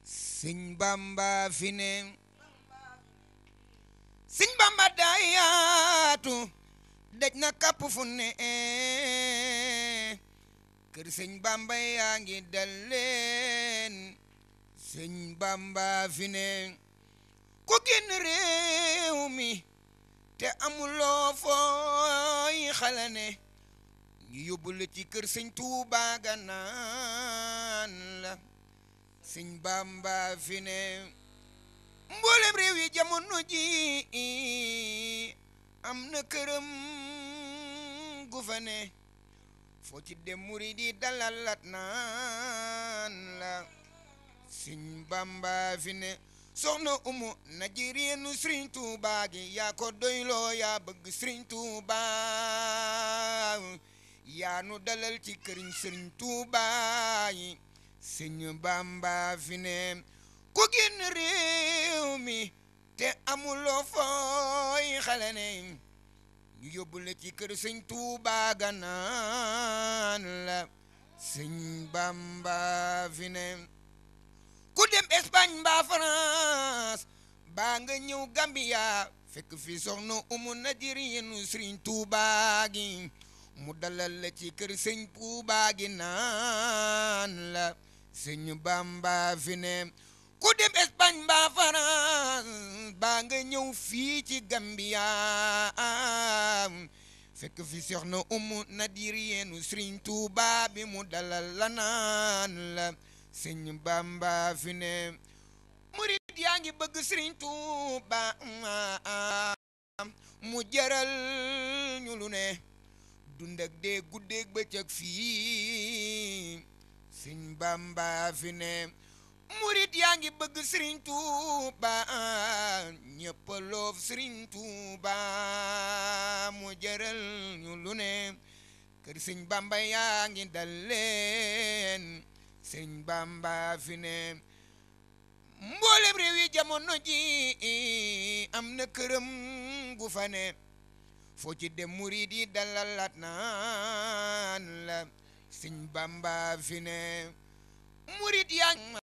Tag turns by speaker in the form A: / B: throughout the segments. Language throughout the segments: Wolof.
A: sëñ bamba fi ne sëñ bamba daa yaatu daj na kapp fu ne kër sëñ bamba yaa ngi dal leen sëñ bamba fi ne ku génn réew mi te amuloo fooy xala ne ñu yóbbu la ci kër sëñ Tuuba ga naan la sëñ bamba fi ne mboolem réew yi jamono ji am na këram gu fa ne foo ci dem murid yi dalalat naan la sëñ bamba fi ne soxna umu najirienu sëriñ Tuuba gi yaa ko doyloo yaa bëgg sëriñ Tuuba yaa nu dalal ci këriñ sëriñ Tuuba yi sëñ bamba fi ne ku génn réew mi te amuloo fooy xale ne ñu yóbbu la ci kër sëñ Tuuba ga naan la sëñ bamba fi ne ku dem Espagne mbaa France baa nga ñëw Gambia fekk fi soxna umu najirienu sëriñ Tuuba gi mu dalal la ci kër sëñ Tuuba gi naan la sëñ bamba fi ne ku dem Espagne mbaa France baa nga ñëw fii ci Gambia fekk fi soxna umu najirienu sëriñ Tuuba bi mu dalal la naan la sëñ bamba fi ne murid yaa ngi bëgg sëriñ Tuuba mu jaral ñu lu ne dund ak dee guddeeg bëccëg fii sëñ bamba fi ne murid yaa ngi bëgg sëriñ Tuuba ñëpp loof sëriñ Tuuba mu jaral ñu lu ne kër sëñ bamba yaa ngi dal leen sëñ bamba fi ne mboolem réew yi jamono ji am na këram gu fa ne foo ci dem murid yi dalalat naan la sëñ bamba fi ne murid yaa ngi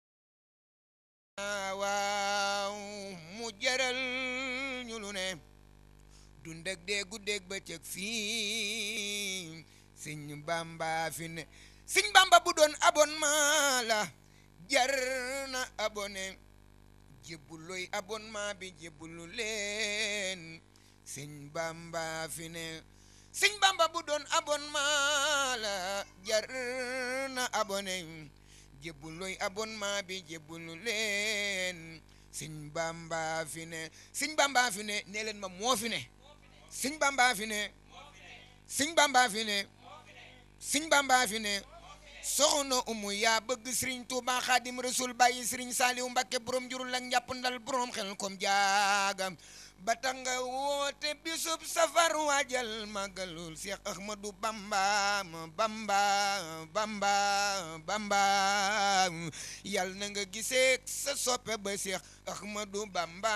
A: waaw mu jaral ñu lu ne dund ak dee guddeeg bëccëg fii sëñ bamba fi ne sëñ bamba bu doon abonnement la jar na abonné jébbuluy abonnement bi jébbulu leen sëñ bamba fi ne sëñ bamba bu doon abonnement la jar na abonné jébbuluy abonnement bi jébbulu leen sëñ bamba fi ne sëñ bamba fi ne nee leen ma moo fi ne sëñ bamba fi ne sëñ bamba fi ne sëñ bamba fi ne soxna umu yaa bëgg sëriñ Tuuba xaadim rasul bàyyi sëriñ saaliw mbakke borom jurul ak njàpp ndal borom xel kom jaaga ba tax nga woote bisub safar waajal magalul Seex Ahmadu Bamba Bamba Bamba Bamba yal na nga gisee sa soppe ba Seex Ahmadu Bamba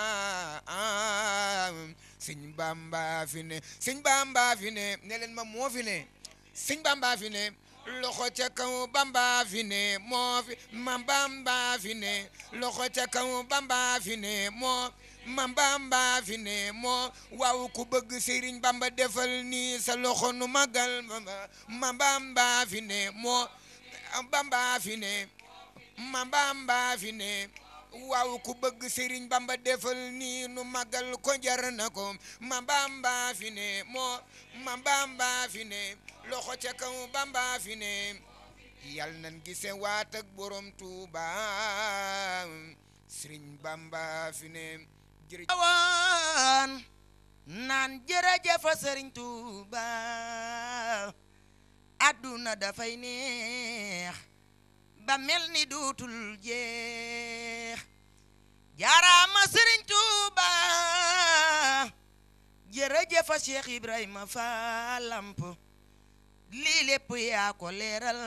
A: sëñ Bamba fi ne sëñ Bamba fi ne ne leen ma moo fi ne sëñ Bamba fi ne loxo ca kaw bamba fi ne moo fi ma bamba fi ne loxo ca kaw bamba fi ne moo ma bamba fi ne moo waaw ku bëgg sëriñ bamba defal nii sa loxo nu magal ma bamba fi ne moo bamba fi ne ma bamba fi ne waaw ku bëgg sëriñ bamba defal nii nu magal ko jar na ko ma bamba fi ne moo ma bamba fi ne loxo ca kaw bamba fi ne yal nan gise waat ak borom tuuba sëriñ bamba fi ne jërëjëf
B: waan naan jërëjëf sëriñ tuuba adduna dafay neex ba mel ni duutul jeex jaaraama sëriñ tuuba jërëjëf Cheikh Ibrahima Falamp lii lépp yaa ko leeral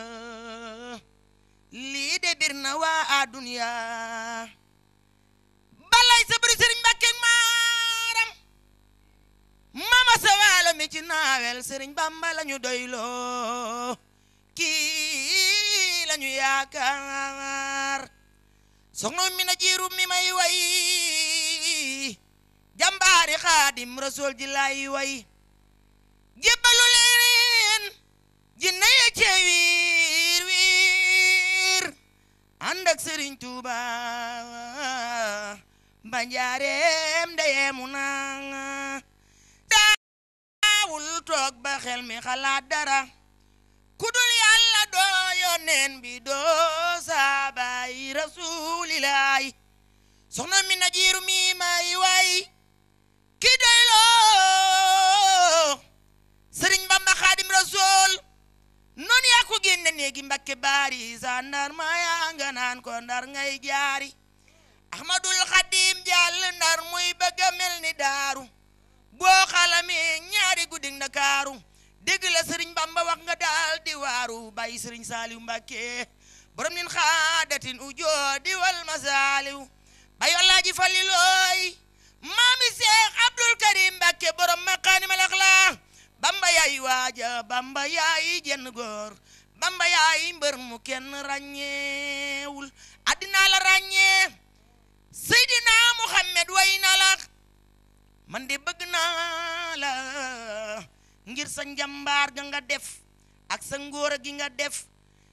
B: lii de bir na waa adduniya balay sabri sëriñ Mbàkke maaram mama sa waalo mi ci naawel sëriñ Bamba lañu doyloo kii lañu yaakaar soxna mi na jiiru mi may way jàmbaari xaadim rasul ji lay way jébbalu leen jinne ya cee wiir wiir ànd ak sëriñ tuuba ba njaareem ndeyeemu naa daawul toog ba xel mi xalaat dara ku dul yàlla doo yoneen bi doo saabaay rasulilaay soxna mi na jiiru mi may way ki doy loo sëriñ bamba xaadim rasul noonu yaa ko génne néegi mbakke baari sa ndar ma yaa nga naan ko ndar ngay jaari ahmadul xadim jàll ndar muy bëgga mel ni daaru boo xalamee ñaari guddi ndakaaru dégg la sëriñ bamba wax nga daal di waaru bàyyi sëriñ saaliw mbàkke borom nin xaadatin ujoo di wal masaaliw bay wallaaji falilooy maami seex abdul karim mbàkke borom maqaanimal axlaa bamba yaay waaja bamba yaay jenn góor bamba yaay mbër mu kenn ràññeewul addinaa la ràññee seydina muhammad way na la man de bëgg naa la ngir sa njambaar ga nga def ak sa ngóor gi nga def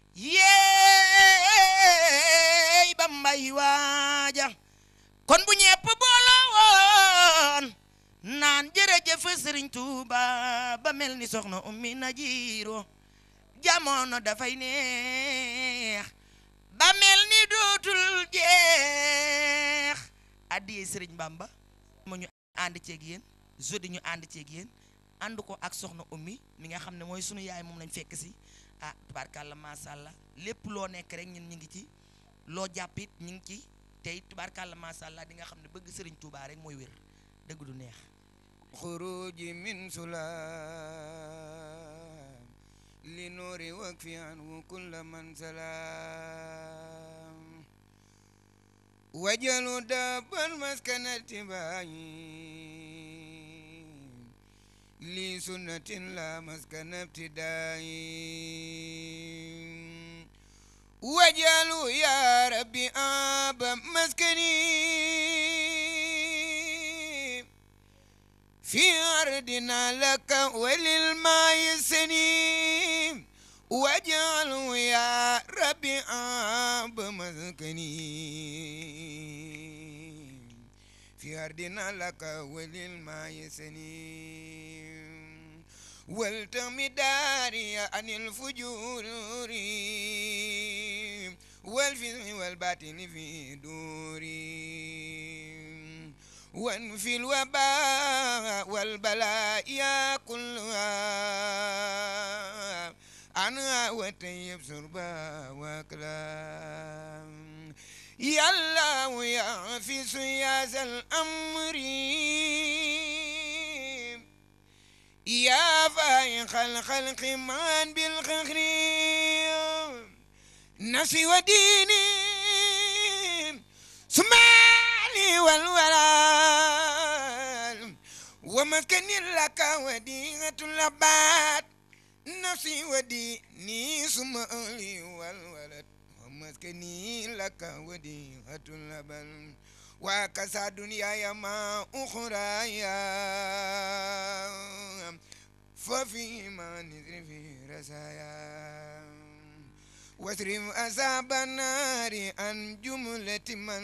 B: yeey bambay waaja kon bu ñepp booloo woon naan jërëjëf sëriñ Tuuba ba mel ni soxna ummi na jiiro jamono dafay neex ba mel ni dootul jeex addiyee sëriñ Bamba mo ñu ànd ceeg yéen jeudi ñu ànd ceeg yéen ànd ko ak soxna ummi mi nga xam ne mooy sunu yaay moom lañ fekk si ah tubaarkàlla macha allah lépp loo nekk rek ñun ñu ngi ci loo jàppit ñu ngi ci tey tubaarkàlla macha allah di nga xam ne bëgg sëriñ Tuuba rek mooy wér dëgg du neex
A: خروج من سلام لنور وكف عنه كل من سلام وجل دابا مسكن اتباع لسنة لا مسكن ابتداء وجعلوا يا ربي آب مسكني في أرضنا لك وللماء سنين واجعله يا ربي آب مسكني في أرضنا لك وللماء سنين والتم داري عن الفجور والفزع والباطل في دوري وانفي الوباء والبلاء يا كلها عنها وتيب سربا وكلام يا الله يا في سياس الأمر يا فايق الخلق من بالخخر نفسي وديني سمعني والولال ومسكن لك وديعة اللبات نفسي وديني سمعني والولد ومسكني لك وديعة اللبن وكسى دنياي ما أخرى ففيما نذر في رسايا واصرف أصاب النار عن جملة من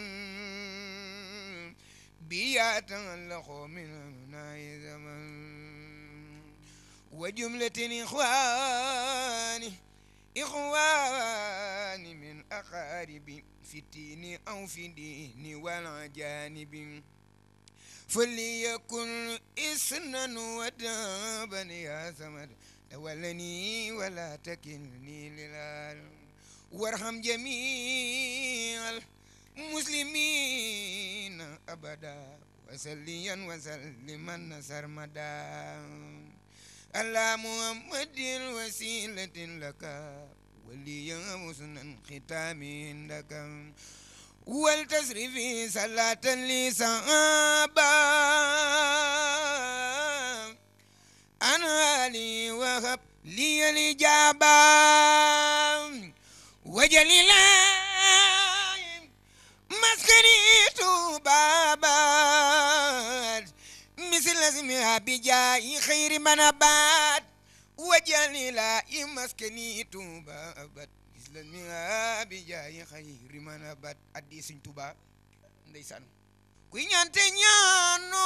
A: بيتعلق من أبناء زمن وجملة إخواني إخواني من أقاربي في الدين أو في الدين والأجانب فليكن إسنا ودابا يا سمد تولني ولا تكلني للعالم وارحم جميع المسلمين أبدا وسليا وسلما نصر مدى على محمد وسيلة لك وليا حسنا ختام عندك والتصرف صلاة لصحابة أنا لي وهب لي الإجابة وجل الله bijaayi xayri man abaat wajali la i maskani tuuba abat islan mi bijaayi xayri man abaat addi Sëñ Tuuba ndeysaan kuy ñante ñaano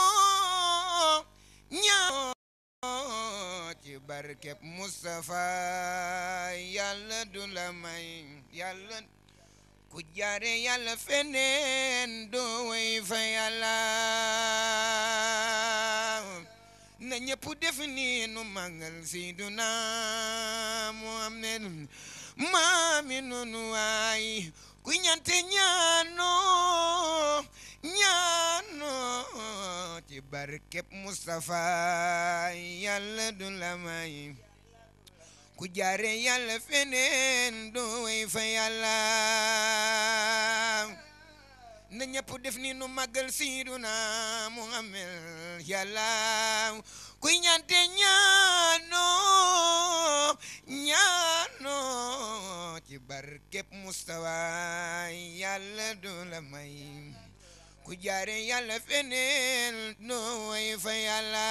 A: ñaano ci barkeb Mustafa yàlla du la may yàlla ku jaare yàlla feneen doo way fa yàlla na ñëpp def ni nu màggal Seyduna Muhammad maami nunu waay ku ñante ñaano ñaano ci barkeb Mustafa yàlla du la may ku jaare yàlla feneen doo way fa yàlla na ñëpp def ni nu màggal Seyduna Muhammad yàlla kuy ñante ñaano ñaano ci barkeb Mustafa yàlla du la may ku jaare yàlla feneen doo way fa yàlla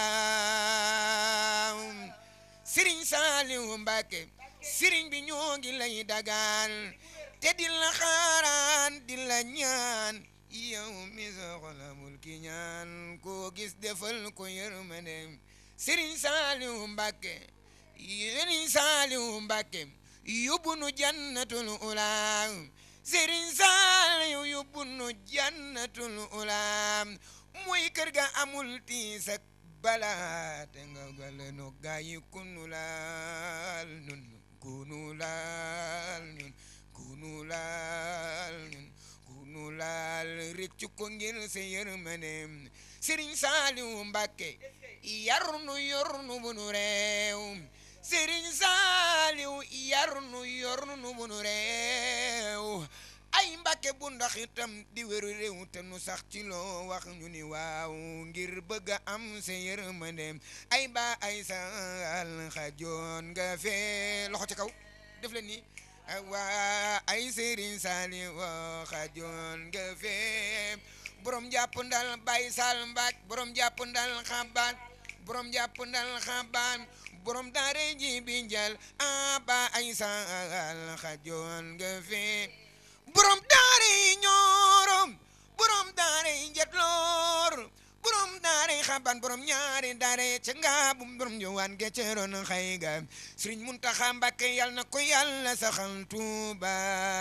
A: sëriñ Saaliw Mbàkke sëriñ bi ñoo ngi lay dagaan te di la xaaraan di la ñaan yow mi soxlamul ki ñaan koo gis defal ko yërmande sëriñ Saaliw Mbàkke sëriñ Saaliw Mbàkke yóbbu nu jannatul ula sëriñ Saaliw yóbbu nu jannatul ula mooy kër ga amul tiis ak bala te nga gale no gayi kunu laal nun kunu laal nun kunu laal nun kunu laal rëccu ko ngir sa yërmande Sëriñ Saaliw Mbàkke yarnu yornu bunu réew Sëriñ Saaliw yarnu yornu bunu réew ay Mbàkke bu ndax itam di wéru réew te nu sax ci loo wax ñu ni waaw ngir bëgg a am sa yërmande ay ba ay sal xajoon nga fee loxo ci kaw def leen ni waa ay Sëriñ Saaliw xajoon nga fee borom jàpp ndal bay sal mbaaj borom jàpp ndal xabaan borom jàpp ndal xabaan borom daare ji bi njal a ba ay sal xajoon nga fee borom daare ñoorom borom daare njetloor borom daare xaban borom ñaari daare ca ngaabum borom jowaan ge ceeroon xay ga Sëriñ Muntaxa Mbàkke yal na ko yàlla saxal Tuuba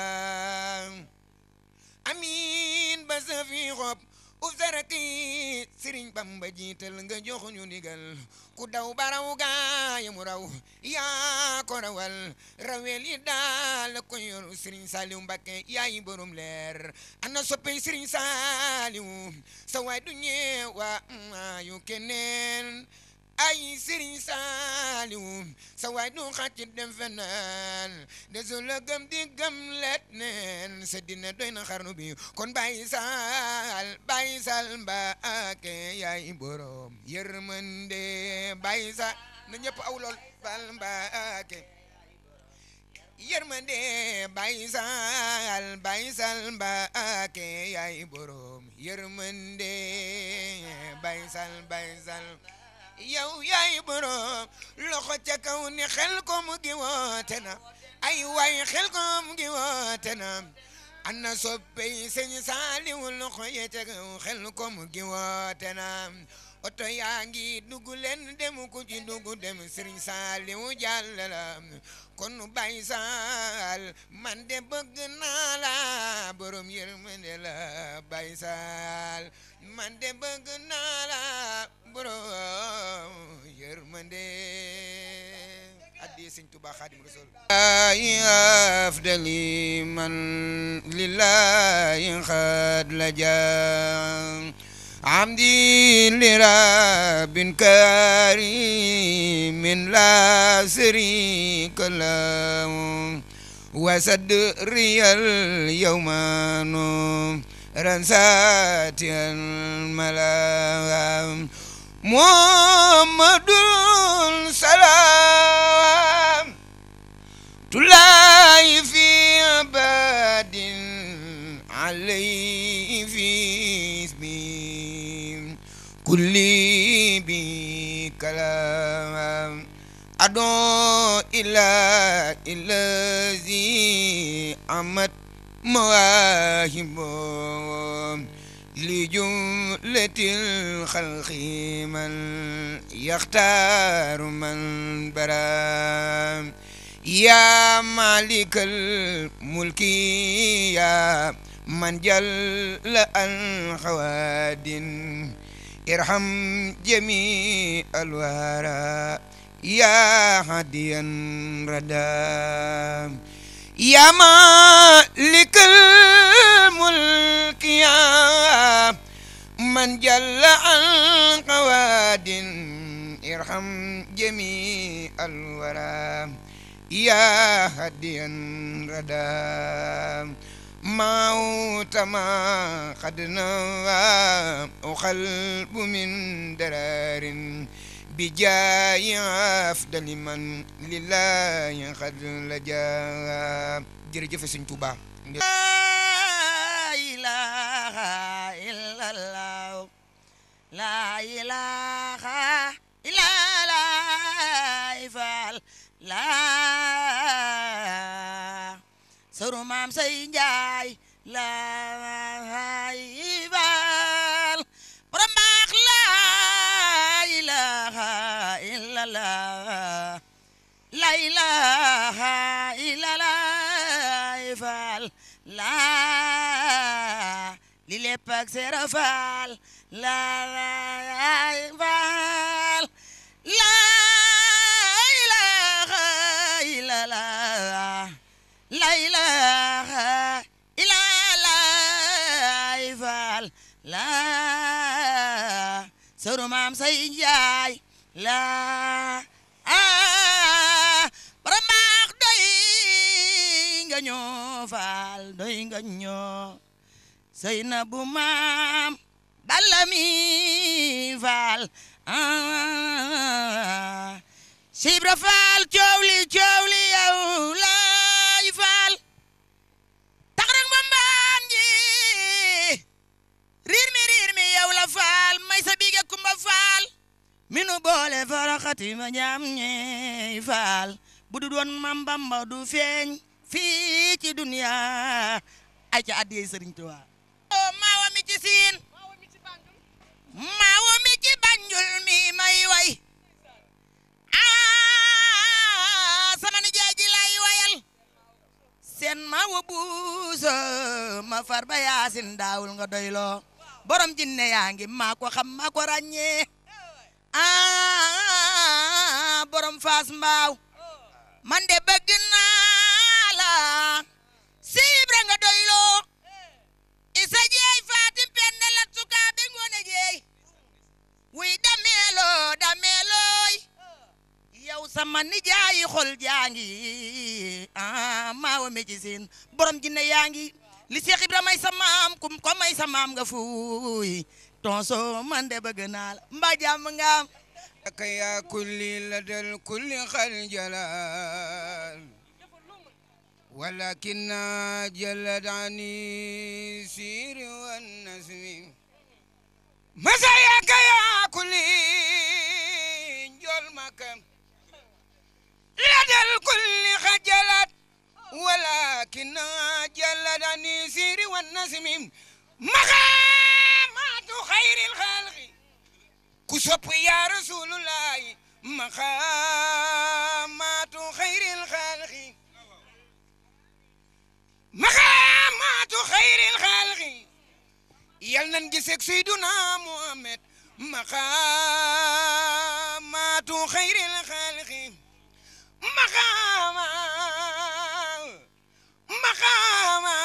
A: amiin ba sa fi xob uf saraki Sëriñ Bamba jiital nga jox ñu ndigal ku daw baraw gaaya mu raw yaa ko rawal rawel yi daal ko yor Sëriñ Saaliw Mbàkke yaay borom leer ana soppey Sëriñ Saaliw sa waay du ñeewa maayu keneen ay Sëriñ Saaliw sa waay du xàcc dem feneen desu la gëm di gëm let neen sa dina doy na xarnu bi kon bàyyi sal bàyyi sal Mbàkke yaay borom yërmande bàyyi sa na ñëpp aw lool bal Mbàkke yërmande bàyyi sal bàyyi sal Mbàkke yaay borom yërmande bàyyi sal bàyyi sal yow yaay borom loxo ca kaw ni xel kom gi woote na ay waay xel kom gi woote na ana soppey sëñ Saaliw loxo ye ca kaw xel kom gi woote na oto yaa ngi dugg leen dem ku ci dugg dem Sëriñ Saaliw jàll la kon Baay Saal man de bëgg naa la borom yërmande la Baay Saal man de bëgg naa la borom yërmande addi Sëriñ Tuubaa Xaadimu Rasuul ay afdali man lillahi xad la jaa عمدي لرب كريم لا شريك له وصدري اليوم نورا ساتيا الملا محمد سلام تلاي في عباد عليه في اسمي كل بي شريك له أدعو إلى الذي عمت مواهبه لجملة الخلق من يختار من برا يا مالك الملك يا من جل عن خواد ارحم جميع الورى يا هاديا ردا يا مالك الملك يا من جل عن قواد ارحم جميع الورى يا هاديا ردا موت ما قد نوى وقلب من درار بجاي أفضل من لله قد لجا jërëjëf Sëñ Tuubaa
B: La ilaha illallah La ilaha illallah Fall La Sëru Maam Say Njaay La Fall Borom baax la ilaha illallah La ilaha illallah Fall la li lépp ak Seera Fall la Fall la ilaha illallah la ilaha illallah Fall la Sëru Maam Say Njaay la ah borom baax doy nga ñoo faal doy nga ñoo sëy na bu maam balla mi faal ah sibra faal coow li coow li yow laay faal tax rek ma mbaan ji riir mi riir mi yow la faal may sa biige kumba faal minu boole faraxati ma ñaam ñey faal bu du doon mam bamba du feeñ fii ci duniya ay ca addiyey sëriñ Tuubaa o maawa mi ci siin maawa mi ci banjul mi may way ah sama nijaay ji lay wayal seen maawa buuso ma far ba yaasin daawul nga doyloo borom jinne yaa ngi maa ko xam maa ko ràññee ah borom faas mbaaw man de bëgg naa la siibra nga doyloo isa jeey faatim penda lat sukaa be ngoone jeey wuy dameeloo dameelooy yow sama nijaayi xol jaangi ah maawa me ci seen borom jinne yaa ngi li Seex Ibra may sa maam kum ko may sa maam nga fuuy tonso man de bëgg naa la mbaa jàmm nga am
A: لك يا كل لدى الكل خلجلال ولكن جلد عني سير والنسم مساياك يا كل جول مكم لدى الكل خجلت ولكن جلد عني سير والنسم مقامات خير الخلق ku sopp yaa rasulullahi maqaamaatu xayril xalqi maqaamaatu xayril xalqi yal nan gisek Seyduna Muhammad maqaamaatu xayril xalqi maqaama maqaama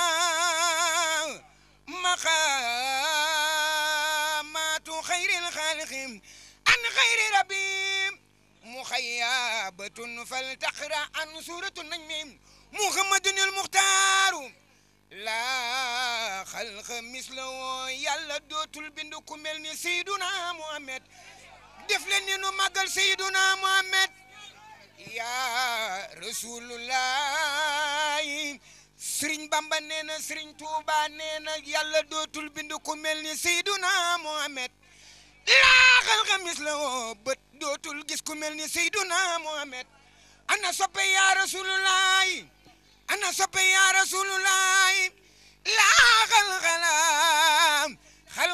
A: maqaamaatu xayril xalqi an xayri rabbi muxayyabatun faltaqra an suratu najmi muhammadun al muxtaaru laa xalqa mislawo yàlla dootul bind ku mel ni Seyduna Muhammad def leen ni nu màggal Seyduna Muhammad yaa rasulullahi Sëriñ Bamba nee na Sëriñ Tuuba nee na yàlla dootul bind ku mel ni Seyduna Muhammad laaxal xamis la woo bët dootul gis ku mel ni Seyduna Muhammad ana soppe yaa rasulullahi ana soppe yaa rasulullahi laaxal xalaam xal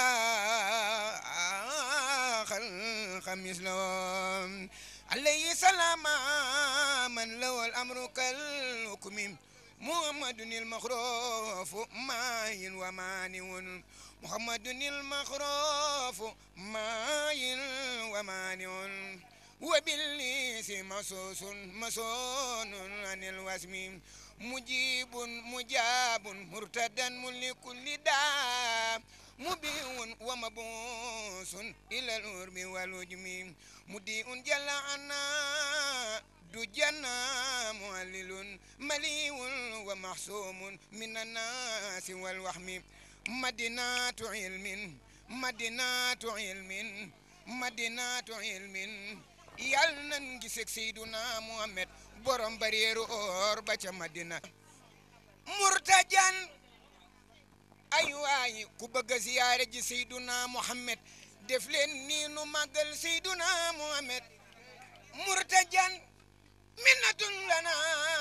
A: xalaa xal xamis la woo alayhi salaama man lawal amru kal hukmi محمد المخروف ماين ومانع محمد المخروف ماين ومانع وبالليس مسوس مسون عن الوسم مجيب مجاب مرتدا لكل داء مبيع ومبوس إلى الأرب والوجم مديء جل عنا دجنا معلل مليء ومحسوم من الناس والوهم مدينة علم مدينة علم مدينة علم yal nan gisek Seyduna Muhammad borom bariyeeru or ba ca Madina murtajan ay waay ku bëgg a ziyaare ji Seyduna Muhammad def leen nii nu màggal Seyduna Muhammad murtajan minnatun lana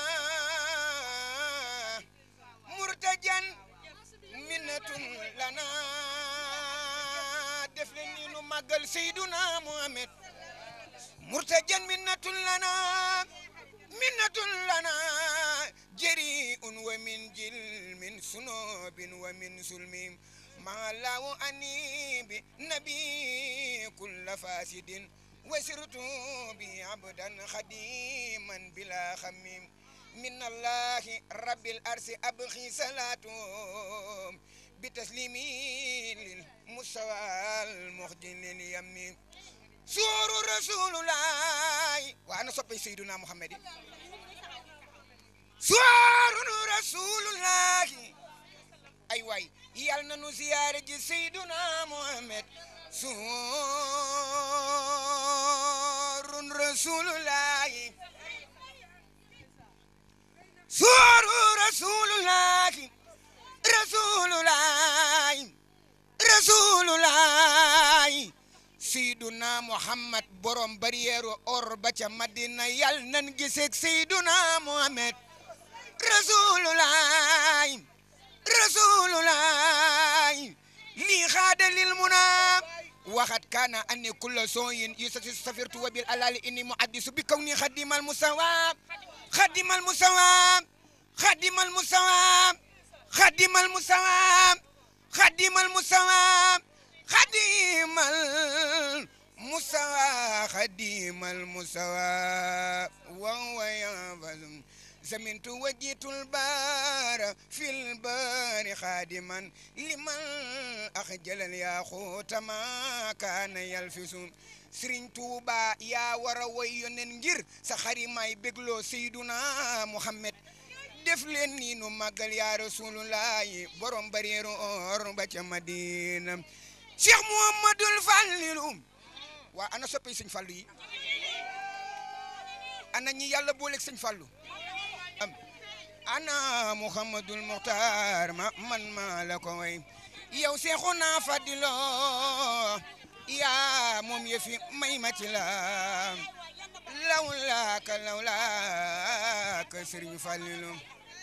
A: murtajan minnatun lana def leen nii nu màggal Seyduna Muhammad murtajan minnatun lana minnatun lana jari'un wa min jilmin sunubin wa min sulmin ma law ani bi nabi kulla fasidin وسرت بي عبدا خديما بلا خميم من الله رب الأرس أبخي صلاته بتسليمي للمستوى المخجل اليمين سور رسول الله وأنا صبي سيدنا محمد سور رسول الله أي واي يالنا نزيارة سيدنا محمد سور رسول الله سور رسول الله رسول الله رسول الله سيدنا محمد borom bariyeeru or ba ca Madina yal nan gisek Seyduna Muhammad Rasulullah Rasulullah lii xaada lil munaa waxat kaana anni kulla sooyin yusafirtu wa bil alali inni muhaddisu bi kawni xadimal musawaab xadimal musawaab xadimal musawaab xadimal musawaab xadimal musawaab xadimal musawaab xadimal musawaab wa huwa yanfazum زمنت وجيت البار في البار خادما لمن أخجل الياقوت ما كان يلفس Sëriñ Tuuba yaa war a woy yonen ngir sa xari may bégloo Seyduna Muhammad def leen nii nu màggal yaa Rasulullahi borom bariyeeru or ba ca Madina Cheikh Muhammadul Fallilu waa ana soppi Sëñ Fallu yi ana ñi yàlla booleeg Sëñ Fallu ana muhammadul muxtaar ma man ma la ko way yow seexuna fadilo yaa moom yëfi may ma ci la lawlaaka lawlaaka sëriñ Fallilu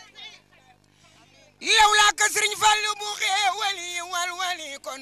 A: lawlaaka sëriñ Fallu bu xeewali wal wali kon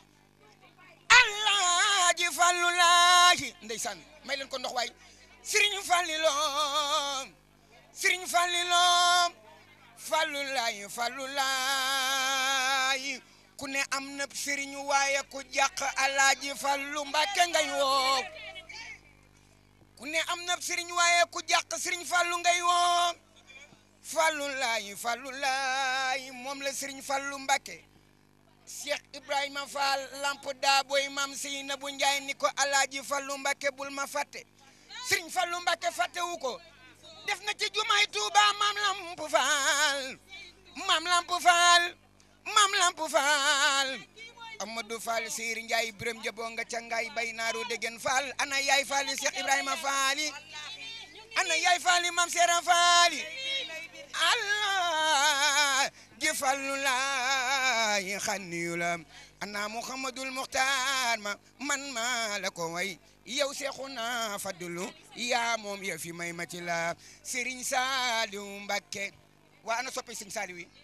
A: Alaaji Fallu laaji ndeysaan may leen ko ndox waay sëriñ Fallilu sëriñ Fallilu Fallu laay Fallu laay ku ne am na sëriñ waaye ku jàq Alaaji Fallu Mbàkke ngay woo ku ne am na sëriñ waaye ku jàq sëriñ Fallu ngay woo Fallu laay Fallu laay moom la sëriñ Fallu Mbàkke Cheikh Ibrahima Fall lamp daa booy maam Seynabu Njaay ni ko Alaaji Fallu Mbàkke bul ma fàtte sëriñ Fallu Mbàkke fàttewu ko def na ci jumaay Tuuba maam lamp faal maam lamp faal maam lamp faal Amadou Fall Seyri Njaay Biram Jabo nga ca ngaay bay naaru degen faal ana yaay faali Cheikh Ibrahima faali ana yaay faali maam Seera faali Allah ji fallu laay xanniyu la ana muhammadul muxtaar ma man ma la ko way yow seexuna fadlu yaa moom ya fi may ma ci la Serigne Saliou Mbacké waa ana soppi Serigne Saliou yi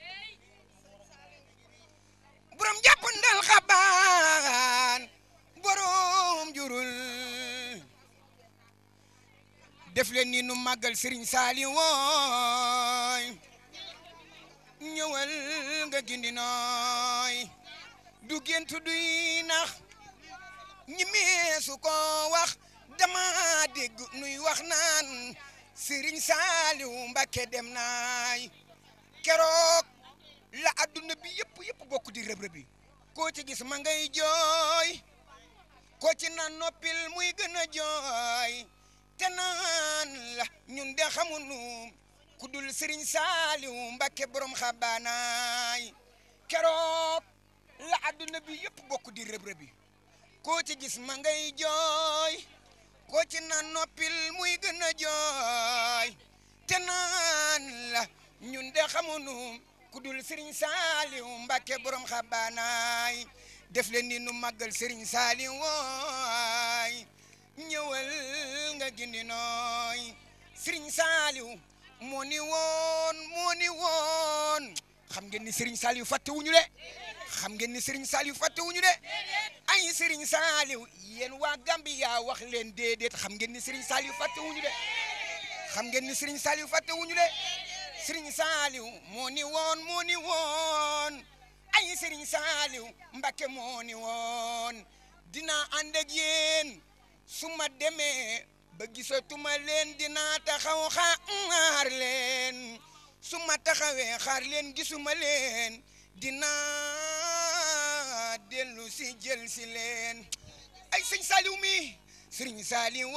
A: borom jàpp ndal xabaan borom jurul def leen ni nu màggal Serigne Saliou wooy ñëwal nga gindi nooy du gént duy nax ñi meesu ko wax dama dégg nuy wax naan Serigne Saliou Mbacké dem naay keroog la adduna bi yëpp yëpp bokk di rëb rëbi koo ci gis ma ngay jooy koo ci naan noppil muy gën a jooy te naan la ñun de xamunu ku dul Serigne Saliou Mbacké borom xabaanaay keroog la adduna bi yëpp bokk di rëb rëbi koo ci gis ma ngay jooy koo ci naan noppil muy gën a jooy te naan la ñun de xamunu ku dul Serigne Saliou Mbacké borom xabaanaay def leen ni nu màggal Serigne Saliou wooy ñëwal nga gindi nooy Serigne Saliou moo ni woon moo ni woon xam ngeen ni Serigne Saliou fàtte wuñu de xam ngeen ni Serigne Saliou fàtte wuñu de ay Serigne Saliou yéen waa Gambia wax leen déedéet xam ngeen ni Serigne Saliou fàtte wuñu de xam ngeen ni Serigne Saliou fàtte wuñu de Serigne Saliou moo ni woon moo ni woon ay Serigne Saliou Mbacké moo ni woon dinaa ànd ak yéen su ma demee ba gisatuma leen dinaa taxaw xaar leen su ma taxawee xaar leen gisuma leen dinaa dellu si jël si leen ay sëñ Saliou mi Serigne Saliou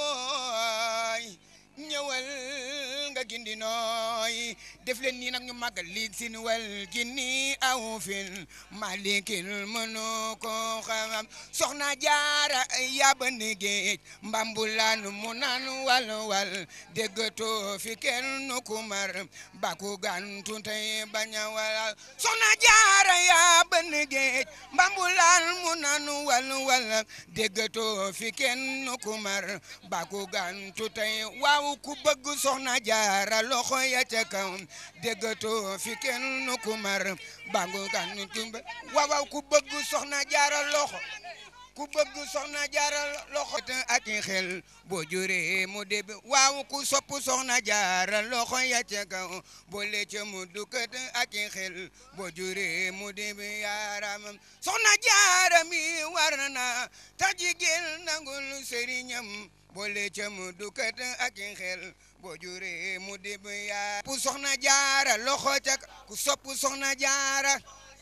A: wooy ñëwal nga gindi nooy def leen nii nag ñu màggal liig sin wal jinni aw fil malikil mënu ko xam soxna jaara yabani géej mbambulaan mu naan wal wal déggatoo fi kenn nu kumar baku gantu tey baña wal soxna jaara yabani géej mbambulaan mu naan wal wal déggatoo fi kenn nu kumar baku gantu tey waaw ku bëgg soxna jaara loxo ya ca kaw déggatoo fi kenn ku mar bangu gan tumbe waaw waaw ku bëgg soxna jaara loxo ku bëgg soxna jaara loxo ak xel boo juree mu deb waaw ku sopp soxna jaara loxo ya ca kaw boo lecce mu dukkat ak xel boo juree mu deb yaaram soxna jaara mi war na tax jigéen nangul sëriñam boole ca mu dukat ak xel boo juree mu dib yaa ku soxna jaara loxo ca ku sopp soxna jaara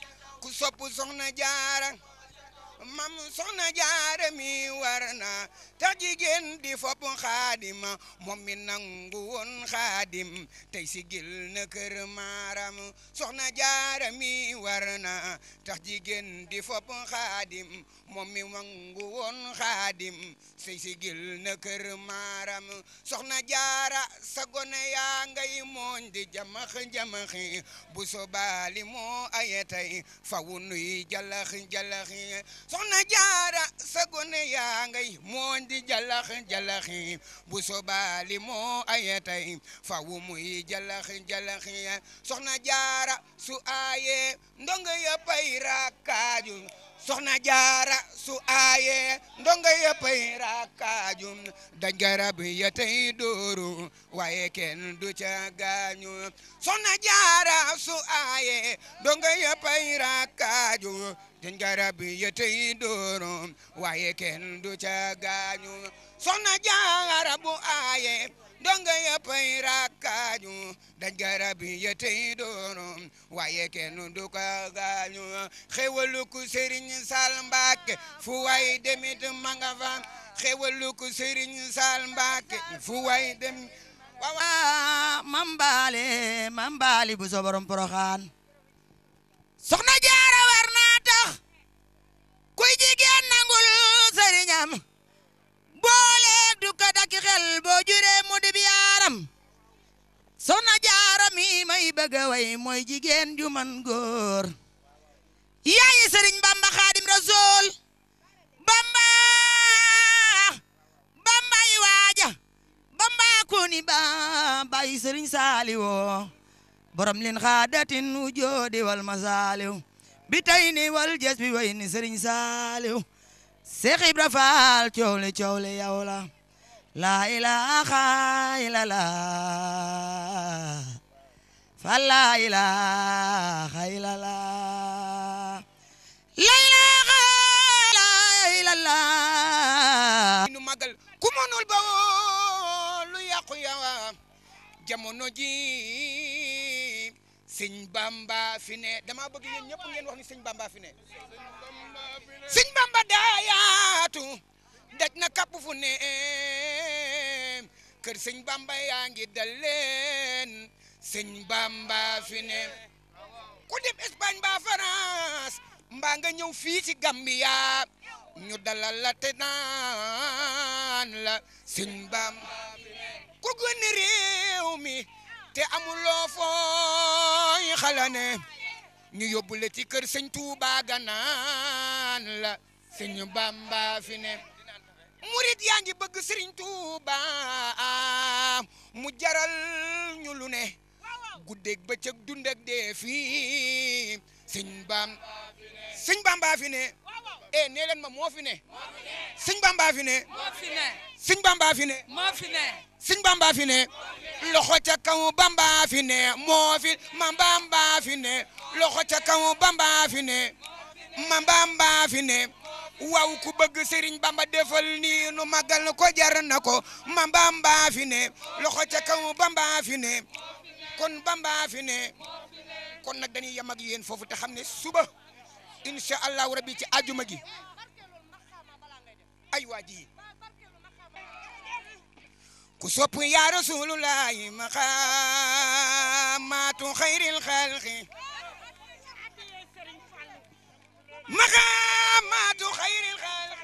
A: ku sopp soxna jaara mam soxna jaara mi war na tax jigéen di fopp xaadima moom mi nangu woon xaadim tey sigil na kër maaram soxna jaara mi war na tax jigéen di fopp xaadim moom mi nangu woon xaadim tey sigil na kër maaram soxna jaara sa gone yaa ngay mooñ di jamax jamaxi bu sobaali moo aye tey fawu nuy jalax jalaxi soxna jaara sa gone yaa ngay mooñ di jalax jalaxi bu sobaali moo aye tey fawu muy jalax jalaxi soxna jaara su aaye ndongo ya pay rakkaaju soxna jaara su aaye ndongo ya pay rakkaaju daj garab ya tey dooru waaye kenn du ca gaañu soxna jaara su aaye ndongo ya pay rakkaaju dañ garab ya tey dooru waaye kenn du ca gaañu soxna jaara bu aaye ndongo ya pay rakkaaju dañ garab ya tey dooru waaye kenn du ca gaañu xewalu ku Sëriñ Sal Mbàkke fu way demit manga fa xewalu ku Sëriñ Sal Mbàkke fu way dem
B: waaw mambaale mambaali bu so borom poroxaan soxna jaara war naa tax kuy jigéen nangul sëriñam boole du ko dakki xel boo juree mu dib yaaram soxna jaara mi may bëgg a way mooy jigéen ju man góor yaayi sëriñ saaliwo borom lin xaadatin ujoodi wal masaaliw bi tay ni wal jes bi way ni sëriñ saaliw Seex Ibra Faal coow li coow li yow la laa ilaaha illallah fa laa ilaaha illallah laa ilaaha illallah
A: nu magal ku mënul ba woo lu yàqu yawa jamono ji sëñ bamba fi ne dama bëgg yéen ñëpp ngeen wax ni sëñ bamba fi ne sëñ bamba daa yaatu daj na kapp fu ne kër sëñ bamba yaa ngi dal leen sëñ bamba fi ne ku dem Espagne ba France mbaa nga ñëw fii ci Gambia ñu dalal la te naan la sëñ bamba ku gën réew mi te amuloo fooy xalane ñu yóbbu la ci kër sëñ Tuuba ganaan la sëñ Bamba fi ne murit yaa ngi bëgg sëriñ Tuuba mu jaral ñu lu ne guddeeg bëccëg dund ak dee fii sëñ Bam sëñ Bamba fi ne eh nee leen ma moo fi ne sëñ Bamba fi ne
B: moo fi ne
A: sëñ Bamba fi ne
B: moo fi ne
A: sëñ Bamba fi ne loxo ca kaw Bamba fi ne moo fi ma Bamba fi ne loxo ca kaw Bamba fi ne ma Bamba fi ne waaw ku bëgg Serigne Bamba defal nii nu magal ko jar na ko ma Bamba fi ne loxo ca kaw Bamba fi ne kon Bamba fi ne kon nag dañuy yem ak yéen foofu te xam ne suba incha allahu rabbi ci ajuma gi ay waa ji ku sopp ya rasulullahi maqaamatu xayril xalqi maqaamatu xayril xalqi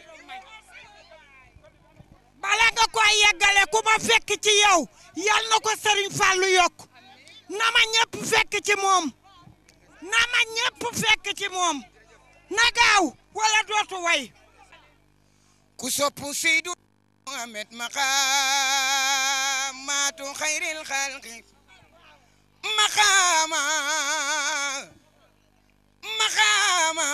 C: bala nga ko yeggale ku ma fekk ci yow yal na ko Serigne Fallou yokk na ma ñëpp fekk ci moom na ma ñëpp fekk ci moom na gaaw wala dootu way
A: ku sopp Seydu Muhammad maqaamatu xayril xalqi maqaama maqaama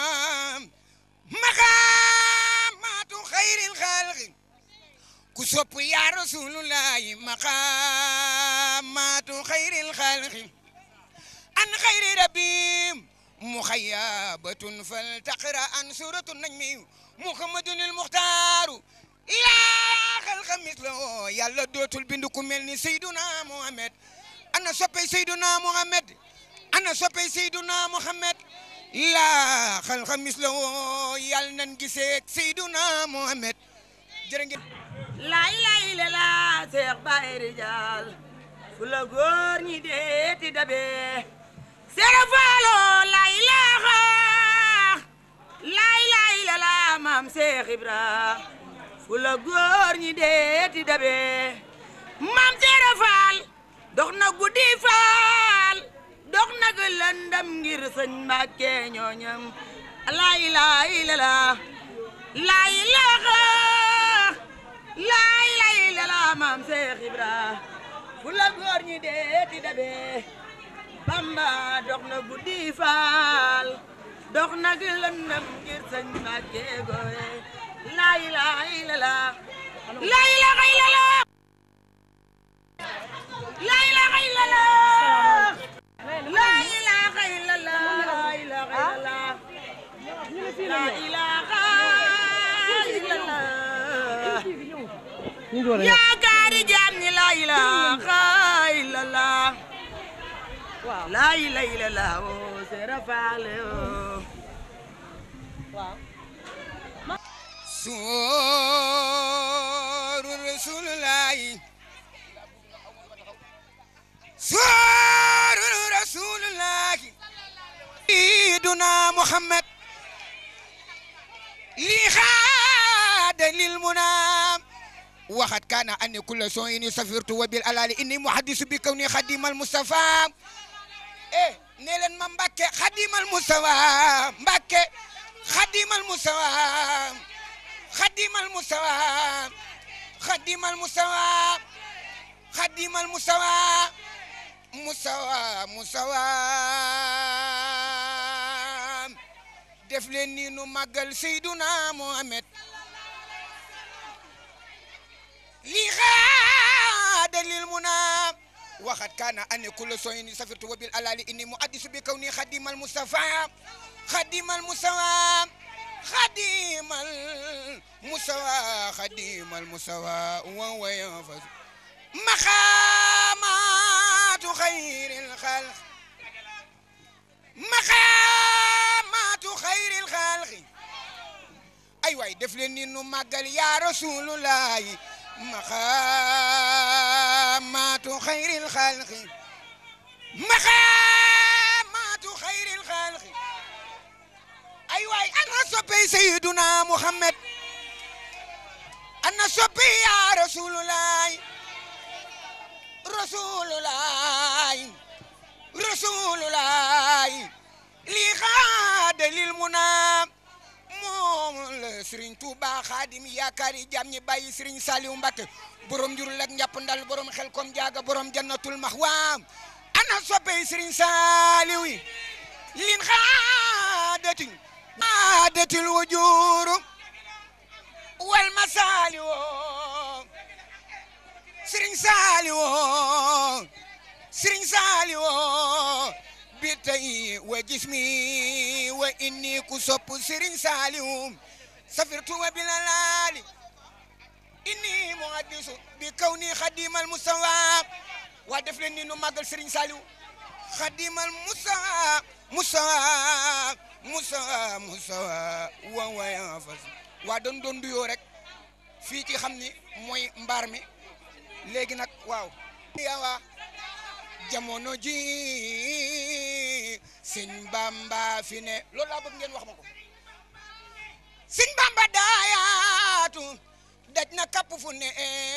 A: maqaamatu xayril xalqi ku sopp ya rasulullahi maqaamatu xayril xalqi an xayri rabbim muxayabatun faltaqra an suratu najmi muhammadun il muxtaaru yaa xalqa mislo yàlla dootul bind ku mel ni Seyduna Muhammad ana soppey Seyduna Muhammad ana soppey Seyduna Muhammad yaa xalqa mislo yàlla nan gisee Seyduna Muhammad jërë ngeen
B: laa ilaaha illallaah Seex Baay Rijaal fu la góor ñi deeti dabe Seera Faalo laa ilaaha laa ilaaha illallaah maam Seex Ibra fu la góor ñi deeti dabe maam Seera Faal dox na guddi faal dox na ga lëndam ngir sëñ Mbàkke ñooñam laa ilaaha illallaah laa ilaaha laa ilaaha illallaah maam Seex Ibra fu la góor ñi deeti dabe Bamba dox na guddi faal dox na gi lëndëm ngir sëñ Mbàkke gooye laa ilaaha illallaah laa ilaaha illallaah laa ilaaha illallaah laa ilaaha illallaah laa ilaaha illallaah laa ilaaha illallaah yaakaari jaam ñi laa ilaaha illallaah laa ilaaha illallaah oo seera faale oo
A: sooru rasulullahi sooru rasulullahi sayyiduna muhammad li xaada lil munam waxat kaana anni kulla sooyini safirtu wa bil alali inni muhaddisu bi kawni xadimal mustafa eh nee leen ma mbàkke xadimal mustafa mbàkke xadimal mustafa xadimal mustafa xadimal mustafa xadimal musawa musawa musawa def leen nii nu màggal seyduna muhammad lii xaada lil muna waxat kaana ane kulla soyni safirtu wa bil alali inni mu addisu bi kaw ni xadimal mustafa xadimal musawa xadimal musawa xadimal musawa wa wa yanfas maqaamaatu xayril xalq maqaamaatu xayril xalqi ay waay def leen ni nu màggal yaa rasulullahi maqaamaatu xayril xalqi maqaamaatu xayril xalqi ay waay ana soppey sayyiduna muhammad ana soppey yaa rasulullahi rasulullahi rasulullahi lii xaada lil munaa moom la Serigne Touba Xaadim yaakaari jàmm ñi bàyyi Serigne Saliou Mbacké borom njurul ak njàpp ndal borom xel kom jaaga borom jannatul maxwa ana soppey Serigne Saliou yi lin xaadati xaadatil wujuru wal masaliwo Serigne Saliou Serigne Saliou bi tey wa jismi wa inni ku sopp Serigne Saliou safirtu wa bilalali inni muhaddisu bi kawni xadimal musawa waa def leen ni nu màggal Serigne Saliou xadimal musawa musawa musawa musawa wa waya fas waa doon doon duyoo rek fii ci xam ni mooy mbaar mi léegi nag waaw yawa jamono ji sëñ bamba fi ne loolu laa bëgg ngeen wax ma ko sëñ bamba daayaatu daj na kapp fu ne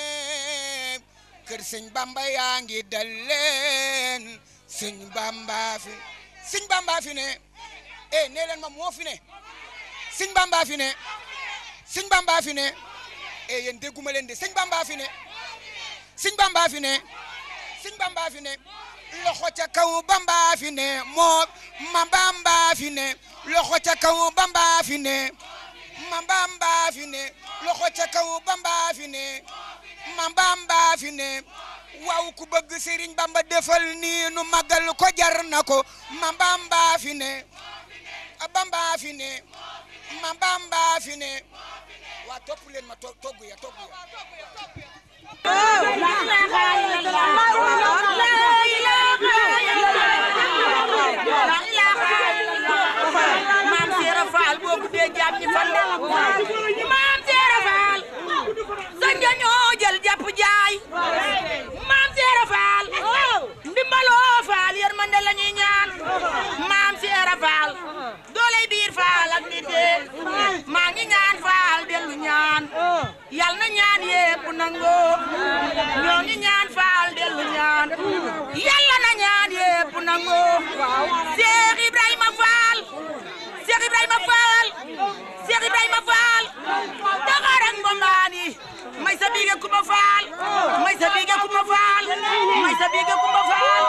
A: kër sëñ bamba yaa ngi dal leen sëñ bamba fi sëñ bamba fi ne eh nee leen ma moo fi ne sëñ bamba fi ne sëñ bamba fi ne eh yéen dégguma leen de sëñ bamba fi ne sëñ bamba fi ne sëñ bamba fi ne loxo ca kaw bamba fi ne moo ma bamba fi ne loxo ca kaw bamba fi ne ma bamba fi ne loxo ca kaw bamba fi ne ma bamba fi ne waaw ku bëgg Serigne Bamba defal nii nu magal ko jar na ko ma bamba fi ne bamba fi ne ma bamba fi ne waa topp leen ma togg ya togg ya
B: maam Seera Faal boo guddee jaam ñi fande maam Seera Faal sañ nga ñoo jël jàpp jaay maam Seera Faal ndimbaloo Faal yërmande la ñuy ñaan maam Seera Faal dooley biir Faal ak nit maa ngi ñaan Faal dellu ñaan yal na ñaan yépp nangoo ñoo ngi ñaan Faal dellu ñaan yàlla na ñaan yépp nangoo Cheikh Ibrahima Faal Cheikh Ibrahima Faal Cheikh Ibrahima Faal Dakar ak Mbombaani may sa biige Kumba Faal may sa biige Kumba Faal may sa biige Kumba Faal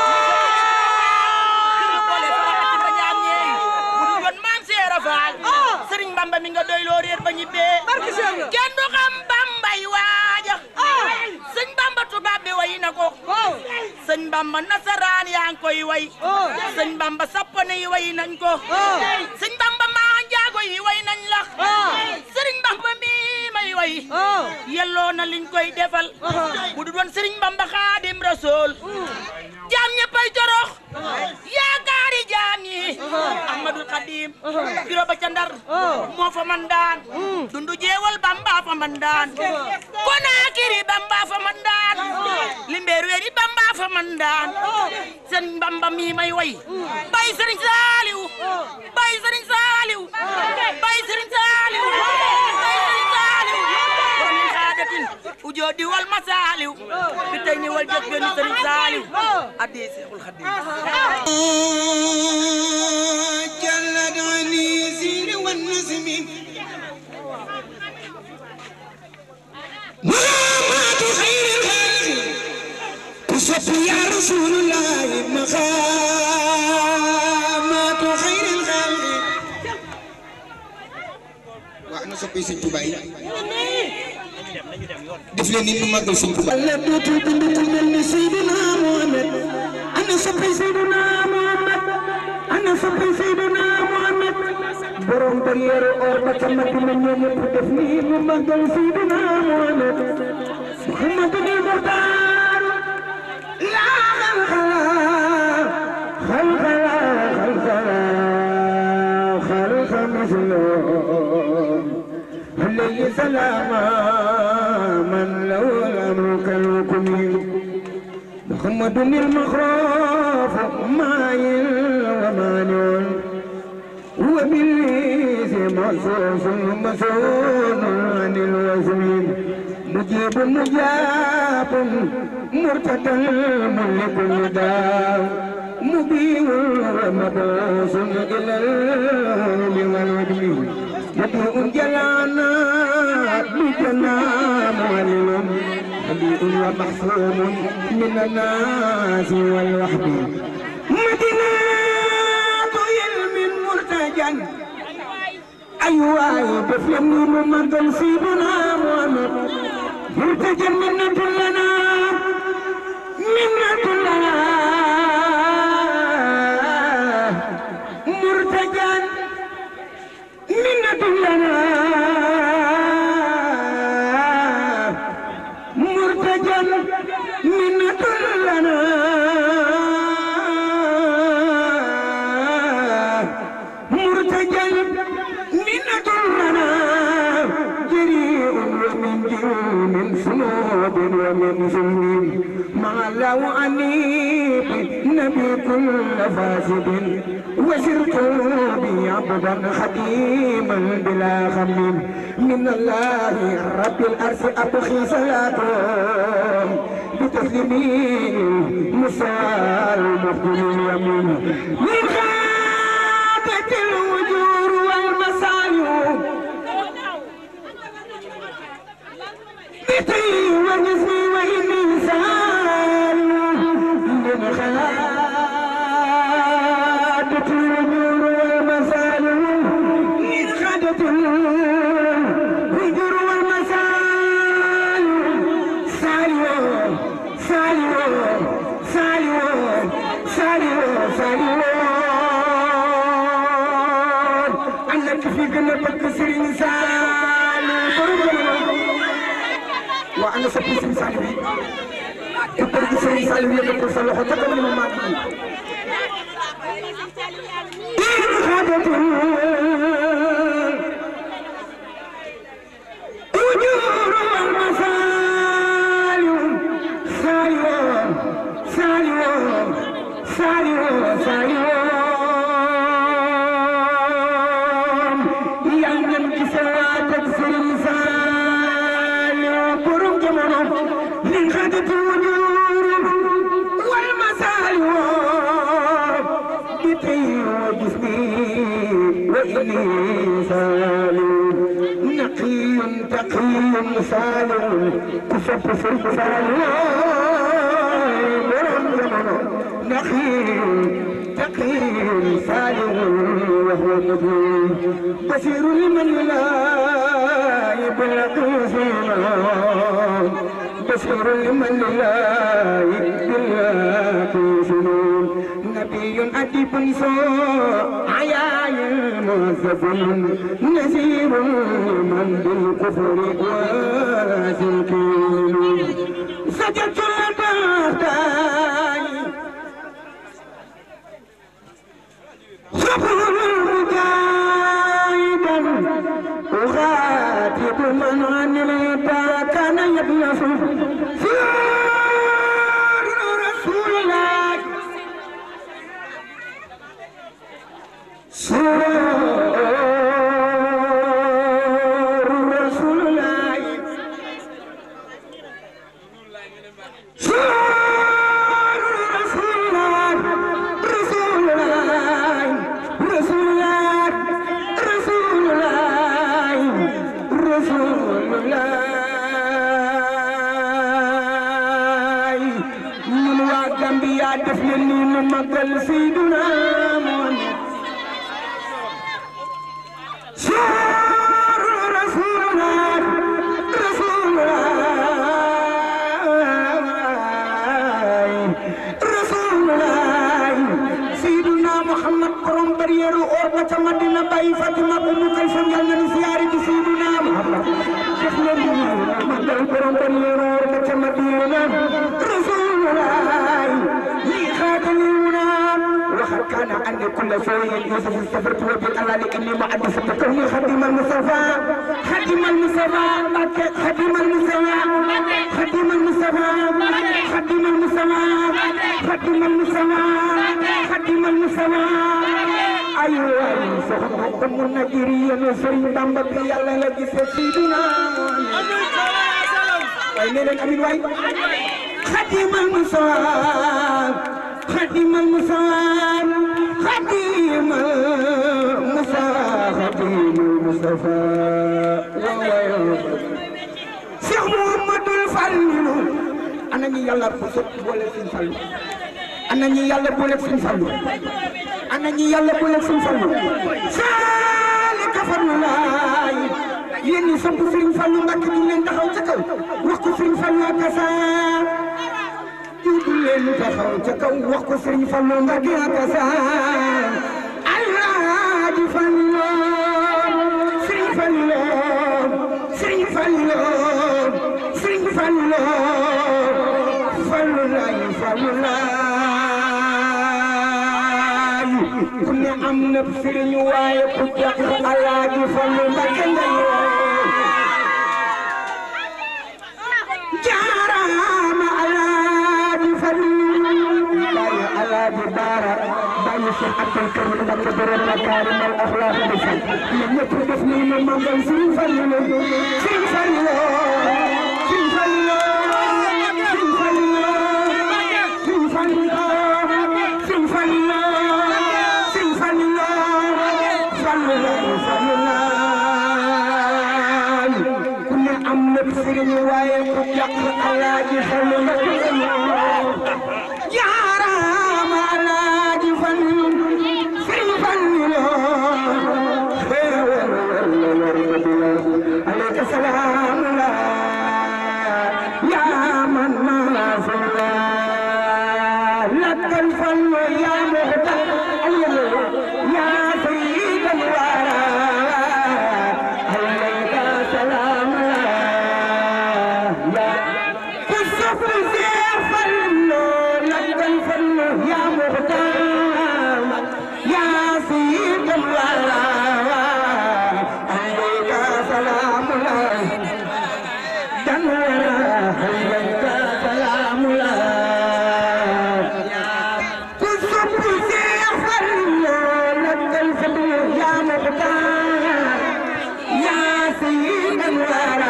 B: boole faraxati ba ñaam ñeey bu du doon maam Seera Faal Sëriñ Bamba mi nga doy loo réer ba ñibbee kenn du xam Bambay waaja sëñ Bamba tubaab bi way na ko sëñ Bamba nasaraan yaa ngi koy way sëñ Bamba sappane yi way nañ ko sëñ Bamba maa njaago yi way nañ la sëriñ Bamba mi may way yelloo na liñ koy defal bu du doon sëriñ Bamba Xaadim Rasool jaam ñëppay jorox yaakaari jaam ñi Ahmadul Xadim biro ba ca Ndar moo fa man daan dundu jeewal Bamba fa man daan Konaakiri Bamba fa man daan Limbeer weeri Bamba fa man daan sëriñ Bamba mi may way bay sëriñ Saaliw bay sëriñ Saaliw bay sëriñ Saaliw bay sëriñ Saaliw min xaadatin ujoodi wal masaaliw bi tey ni wal jot gëni sëriñ Saaliw addi Seexul Xadim
A: جلد عني زير والنزم ملامات خير الخلق soppe sëñ Touba yi def leen ni ñu màggal sëñ Touba
D: Allah dootul bind ku mel ni Seydina Mohamed ana soppe Seydina Mohamed ana soppe Seydina Mohamed borom barrière or ba ca Madina ñoom ñëpp def ni mu màggal Seydina Mohamed Muhammadul Muxtaar laa xalxala xalxala xalxala xalxa mislo عليه سلام من له الأمر كالحكم محمد المخراف مايل ومانع هو بالليث محسوس مسؤول عن الوزن مجيب مجاب مرتدى ملك النداء مبين ومبعوث إلى العلم والعلم يدعو جلانا بجنا معلم حبيب ومحسوم من الناس والوحد مدينة علم مرتجا أيوة بفلني ممدل سيدنا محمد مرتجا منة لنا منة لنا مرتجا منة لنا مرتجا منة لنا مرتجا منة لنا جريء ومن جرم صنوب ومن ظلم مع الله أنيب نبي كل فاسد وسرت بي عبدا خديما بلا خميم من الله رب الأرض أبخي صلاته بتسليمين مسال مفضل اليمين من خاتة الوجور والمسايو بيتي وجسمي وإني سال من خاتة الوجور والمسايو من خاتة الوجور والمسايو ساليو ساليو ساليو ساليو ساليو أنا كفي قلنا بكسرين ساليو وأنا سبي سبي ساليو كبر سبي ساليو يكبر ساليو حتى كمان ما ماتي أجور والمسالم سالم سالم سالم سالم يمن كسواتك سلسال برم جمرم من خدت وجور والمسالم بطي وجسمي وإني سالم نقي تقي سالم كسب سلسال برم جمرم نقي تقي سالم وهو مجنون بشير لمن لا يبلغ سنان بشير لمن لا يبلغ سنون نبي أديب سوء عياي موظف نذير من بالكفر وازكين سجدت للبهتان صبر مجاهدا أخاطب من عن الهدى كان يبلغ سير رسول الله سير رسول الله سير رسول الله رسول الله رسول الله رسول الله رسول الله من وجنبي دفلني من مقل سيدنا محمد سير رسول bàyyi Fatima ko mu kal fan yàlla na siyaare ci Seydina Muhammad def leen di ñaan magal borom ban yoroor ba ca Madina Rasulullah lii xaataluna وقد كان عندي كل شيء يوسف استفرت وبالله اني محدث كوني خديم المصطفى خديم المصطفى خديم المصطفى خديم المصطفى خديم المصطفى خديم المصطفى خديم المصطفى ايوه سخط من نجري نسري بامبا بي يالا لا جيس سيدنا واي نين امين واي خديم المصطفى خديم المصطفى خديم المصطفى خديم المصطفى Cheikh Mouhamadoul Fallilou ana ñi yàlla bu sëpp boole suñ fallu ana ñi yàlla boole suñ fallu ana ñi yàlla boole suñ fallu saali kafarnu laay yéen ñi samp Serigne Fallou Mbacke ñu leen taxaw ca kaw wax ko Serigne Fallou ak Kassar juutu leen taxaw ca kaw wax ko Serigne Fallou Mbacke ak Kassar Alaaji Fallou Serigne Fallou Serigne Fallou Serigne Fallou Fallou laay Fallou laay ku ne am na Serigne waaye ku jàpp Alaaji Fallou Mbacke ngay jaaraama Alaaji Fallou bàyyi Alaaji Baara bàyyi Cheikh Abdou Karim Mbacke borom makaarim al axlaaq bi sax ñoom ñëpp def nañu ne màggal Serigne Fallou Serigne Fallou Serigne Fallou Serigne Fallou Serigne Fallou Serigne Fallou Serigne Fallou Fallou laay Fallou laay ku ne am na Serigne waaye ku jàpp Alaaji Fallou Mbacke jaaraama Alaaji Fallou Serigne Fallou xéewal war la war nga bila aleyka salaam la yaa man maa fala lakkal Fallou yaa muxtar yaa sayyidal wara aleyka salaam la ku sopp Seex Fallu lakkal Fallu yaa muxtaar yaa sayyidal wara alayka salaamu la dan wara alayka salaamu la ku sopp Seex Fallu lakkal Fallu yaa muxtaar yaa sayyidal wara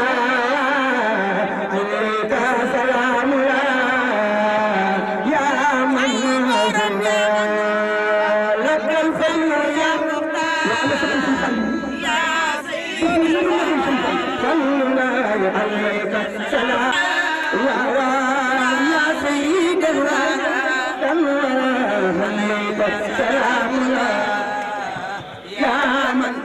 D: عليك سلام الله يا من صلى لك الفضل يا صلى عليك سلام يا سيد الله عليك سلام الله يا من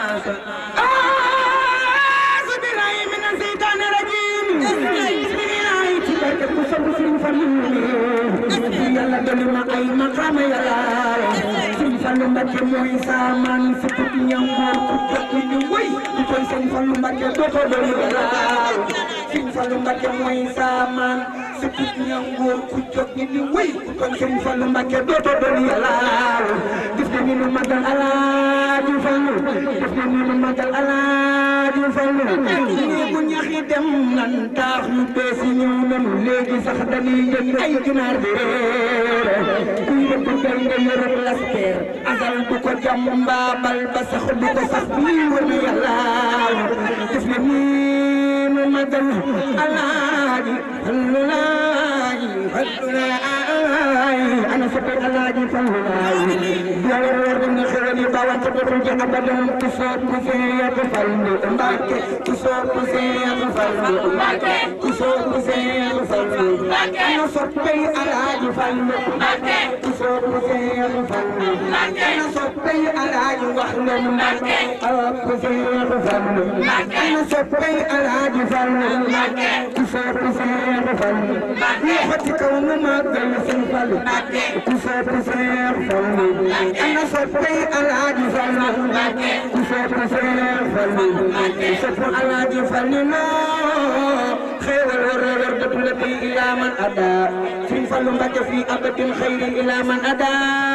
D: أعوذ بالله من الشيطان الرجيم بسم الله تبارك وسلم سيرين فالو yàlla dolli ma ay maqaama yàlla Sëriñ Fallu Mbàkke mooy saaman sukut ñangoor ku jot ñu wëy ku koy Sëriñ Fallu Mbàkke dootoo dolli yàlla Sëriñ Fallu Mbàkke mooy saaman sukut ñangoor ku jot ñu wëy ku koy Sëriñ Fallu Mbàkke dootoo dolli yàlla def na ni nu magal Alaaji Fallu def na ni nu magal Alaaji Fallu nii bu ñaxi dem nan taax yu bees yi ñëw nanu léegi sax dañuy jënd ay ginaar di réer kuy rëbb gay nga yërëb laspeer asal du ko jàmm mbaabal ba sax du ko sax bii wër na yàlla def na nii nu magal alaaji fallulaaji fallulaaji ana soppe alaaji fallulaaji yàlla war na xewal yi bawante dootul ci abadan ku soog ku seet fallu mbàkke ku soog ku seet fallu mbàkke ku soog ku seet fallu mbàkke ana soppe alaaji fallu mbàkke ku soog ku seet fallu mbàkke ana soppe alaaji wax leen mbàkke ku seet fallu mbàkke ana soppe alaaji fallu mbàkke ku soog ku seet fallu mbàkke loxo ci kaw nu màggal seen fallu mbàkke ku sopp Seex Fallu ana soppay Alaaji Fallu ku sopp Seex Fallu ku sopp Alaaji Fallu noo xéewal war a war dëpp la bi ilaa man ada Sëriñ Fallu Mbàkke fii abadin xayri ilaa man ada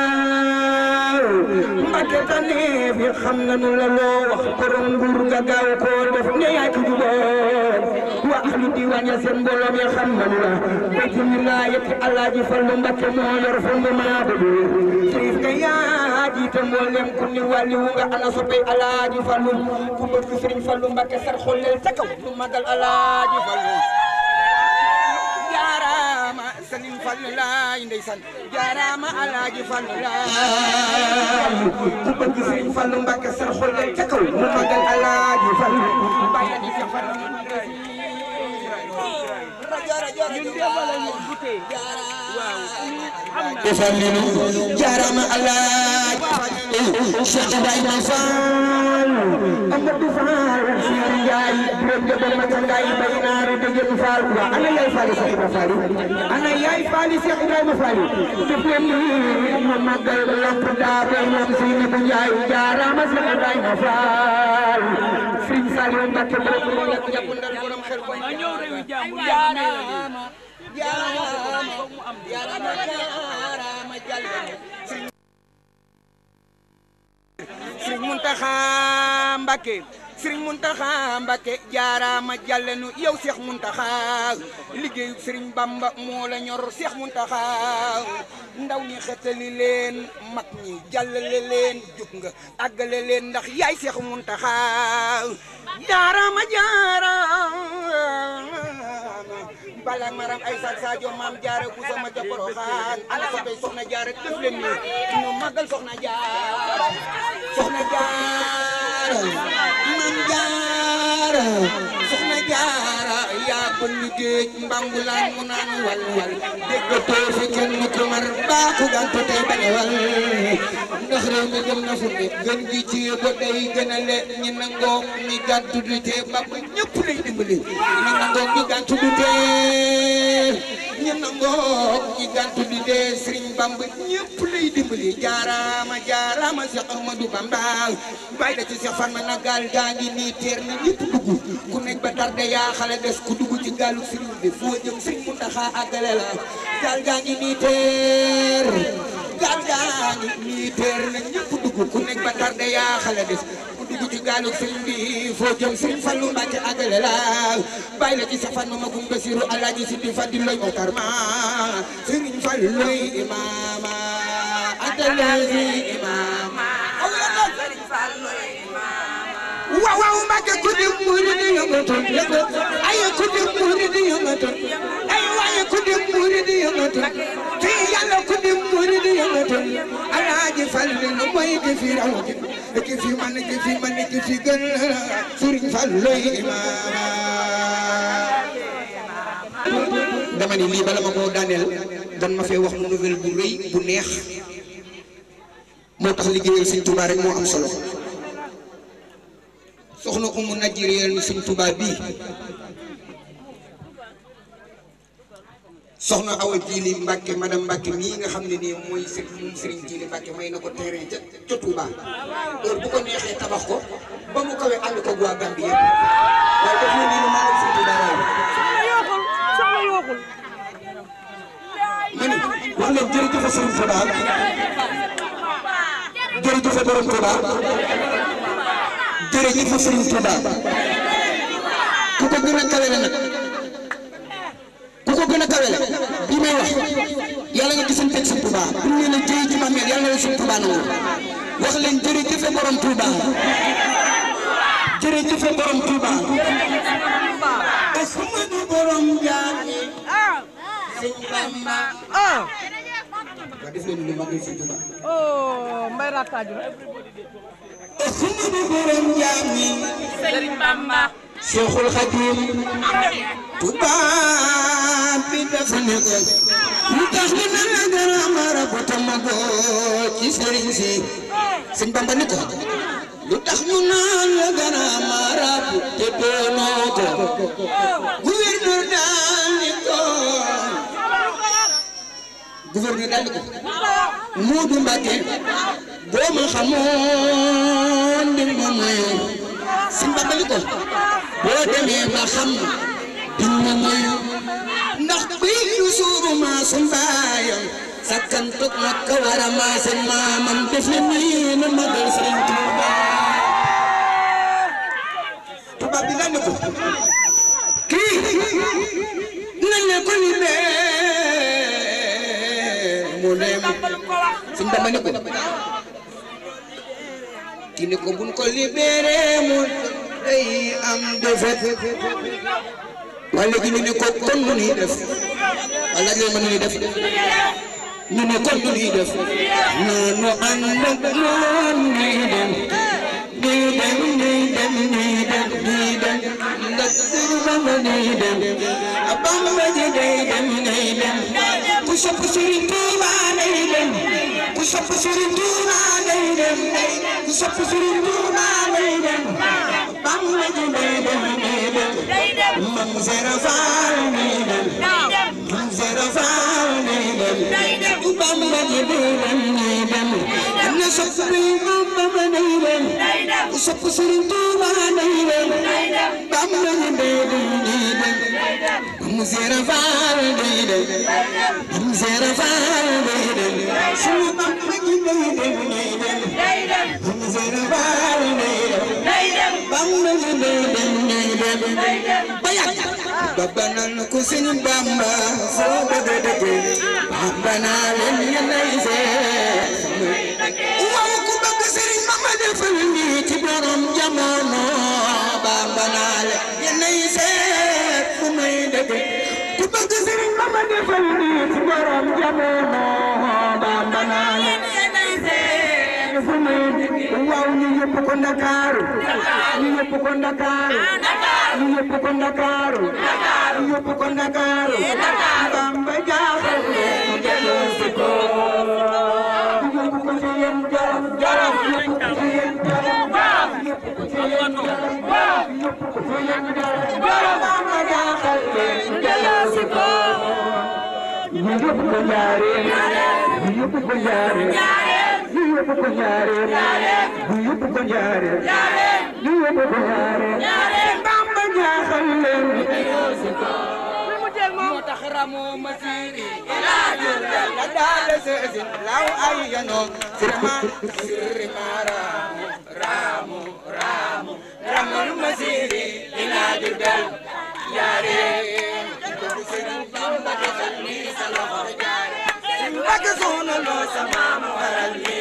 D: Mbàkke tànneef yi xam nga nu la loo wax borom nguur nga gaaw koo def ne yaa ci juboon wa ahlu diwaan ya seen mbooloo mi xam nga nu la bayti wilaayati Alaaji Fallu Mbàkke moo yor fondement ba bi sëriñ nga yaa jiite mboolem ku ni wàlli wu nga ana soppay Alaaji Fallu ku bëgg Sëriñ Fallu Mbàkke sar xolleel ca kaw lu magal Alaaji Fallu jaaraama Sëriñ Fallu laay ndeysaan jaaraama Alaaji Fallu laay ku bëgg Sëriñ Fallu Mbàkke sar xolleel ca kaw lu magal Alaaji Fallu bàyyi di sa Fallu Fallilu jaarama Allah Cheikh Ibrahima Fall Amadou Fall Sir Njaay Biram Jaba Mata Ngaay bay naaru degen Fall wa ana yaay Fall Cheikh Ibrahima Fall ana yaay Fall Cheikh Ibrahima Fall def leen ni ma magal lamp daa bay moom Seyni bu Njaay jaarama Cheikh Ibrahima Fall Sëriñ Saliou Mbacke borom mo nekk jàppandal borom xel ko jaarama Sëriñ Muntaxa Mbàkke Sëriñ Muntaxa Mbàkke jaaraama jàllenu yow Seex Muntaxa liggéeyu Sëriñ Bamba moo la ñor Seex Muntaxa ndaw ñi xetali leen mag ñi jàllale leen jug nga àggale leen ndax yaay Seex Muntaxa jaaraama jaaraama bala maram ay saak Sadio maam jaara bu sama ca Poroxaan ana ko tey soxna jaara def leen ni ñu magal soxna jaara soxna jaara maam jaara soxna jaara yaa bënn géej mbambulaan mu naan wal wal déggatoo fi kenn ku mar baa ku gantu tey bañ a wal ndax réew mi dem na fu ne gën gi ci ba day gën a le ñi nangoo mi gàntu du tee ba ba ñëpp lay dimbali ñi nangoo mi gàntu du tee ñi nangoo ñi gàntu du tee Sëriñ Bamba ñëpp lay dimbali jaaraama jaaraama Cheikh Ahmadou Bamba bàyyi da ci Cheikh Fatma na gaal gaa ngi nii teer na ñëpp dugg ku nekk ba tarde yaa xale des ku dugg ci gaalu Sëriñ bi foo jëm Sëriñ Muntaxa àggale la gaal gaa ngi nii teer gaal gaa ngi nii teer na ñëpp dugg ku nekk ba tarde yaa xale des ku dugg ci gaalu Sëriñ bi foo jëm Sëriñ Fallu Mbàkke àggale la bàyyi la ci Cheikh Fatma ma gum Basiru Alaaji Sidi Fadi loy Okar ma Sëriñ Fallu loy imaama atalazi imaama waaw waaw Mbàkke ku di murid di yëngatu ay ku di murid di yëngatu ay waaye ku di murid di yëngatu te yàlla ku di murid di yëngatu Alaaji Fallu lu mooy ki fi raw ki fi man ki fi man ki fi gën Sëriñ Fallu lay imaama dama ni lii bala ma koo daaneel dan ma fee wax mu nouvelle bu rëy bu neex moo tax liggéeyal Sëriñ Tuubaa rek moo am solo soxna umu najiriyal ni Sëriñ Tuubaa bii soxna Awa Jili Mbàkke madame Mbàkke mii nga xam ne nii mooy sëriñ moom Sëriñ Jili Mbàkke may na ko terrain ca ca Tuubaa heure bu ko neexee tabax ko ba mu kawee ànd ko waa Gambie yëpp waaye def na nii lu maanaam Sëriñ Tuubaa waaye ma ni wax leen jërëjëf Sëriñ Tuubaa jërëjëf borom Tuubaa jërëjëf Sëriñ Tuubaa ku ko gën a kawele nag ku ko gën a kawele bi may wax yàlla nga gisante ak Sëriñ Tuubaa bu ñu leen jëy ci mameel yàlla na leen Sëriñ Tuubaa nangu wax leen jërëjëf borom Tuubaa jërëjëf borom Tuubaa Ahmadu borom jaami Sëriñ Bamba
C: ah
D: waa def leen lu magal Sëriñ Tuubaa
C: oh mbay rattaaju na
D: Ahmadu borom jaami
E: Sëriñ Bamba
D: Cheikhul Khadim tubaab bi dafa ne ko lu tax ñu ne la dara mara ko tamago ci sëriñ si sëñ Bamba ni ko lu tax ñu naan la dara mara te doonoo ko gouverneur daal ni ko gouverneur daal di ko Moodu Mbàkke boo ma xamoon di ma moyu si mbabali ko boo demee ba xam di ma moyu ndax bii yu suuru maa sun baayam sakkan tok makka wara maa seen maamam def na nii na magal Sëriñ Tuuba tubaab bi lan ko kii nañ ne ko libéré mu dem suñ Bamba ne ko kii ne ko buñ ko libéré mu day am defet waaye léegi ñu ne ko kon nu ñuy def wala laaj leen ma nu ñuy def ñu ne kon nu ñuy def noonu ànd ak noon ñuy dem ñuy dem ñuy dem ñuy dem ñuy dem ndax Sëriñ Bamba ñuy dem a Bamba ji day dem ñuy dem ku sopp Sëriñ Tuuba day dem ku sopp Sëriñ Tuuba day dem ku sopp Sëriñ Tuuba day dem Bamba ji day dem ñuy dem Mam Sera Faal ñuy dem Mam Sera Faal ñuy dem ku Bamba ji day dem ñuy dem am na sopp Sëriñ Bamba day dem ku sopp Sëriñ Tuuba day dem Bamba ji day dem ñuy dem Mam Sera Faal day dem Mam Sera Faal day dem sunu Bamba ji day dem ñuy dem Mam Sera Faal day dem Bamba ji day dem ñuy dem ba yàgg Baba nan ko Sëriñ Bamba foo bëgg a dëkk Bamba naa leen yéenay seet waaw ku bëgg Sëriñ Bamba defal nii ci borom jamono Bamba naa leen yéenay seet fu may dëkk ku bëgg Sëriñ Bamba defal nii ci borom jamono Bamba naa leen yéenay seet fu may dëkk waaw ñu yëpp ko Ndakaaru ñu yëpp ko Ndakaaru ñu yëpp ko Ndakaaru ñu yëpp ko Ndakaaru Bamba jaaxal leen delloo si ko ñu yëpp ko ci yéen jaram jaram yëpp ko ci yéen jaram jaram yëpp ko ci yéen jaram yëpp ko ci yéen jaram jaram Bamba jaaxal leen delloo si ko ñu yëpp ko jaaree ñu yëpp ko jaaree ñu yëpp ko jaaree ñu yëpp ko jaaree ñu yëpp ko jaaree Bamba jaaxal leen moo tax ramoo masiri ilaa Jurbel la daale seesin law ay yanoo sirma sirma raamu raamu raamu ramul masiri ilaa Jurbel jaareen ko Sëriñ Bamba defal ni sa loxo jaare sim bagg soona loo sa maama waral ni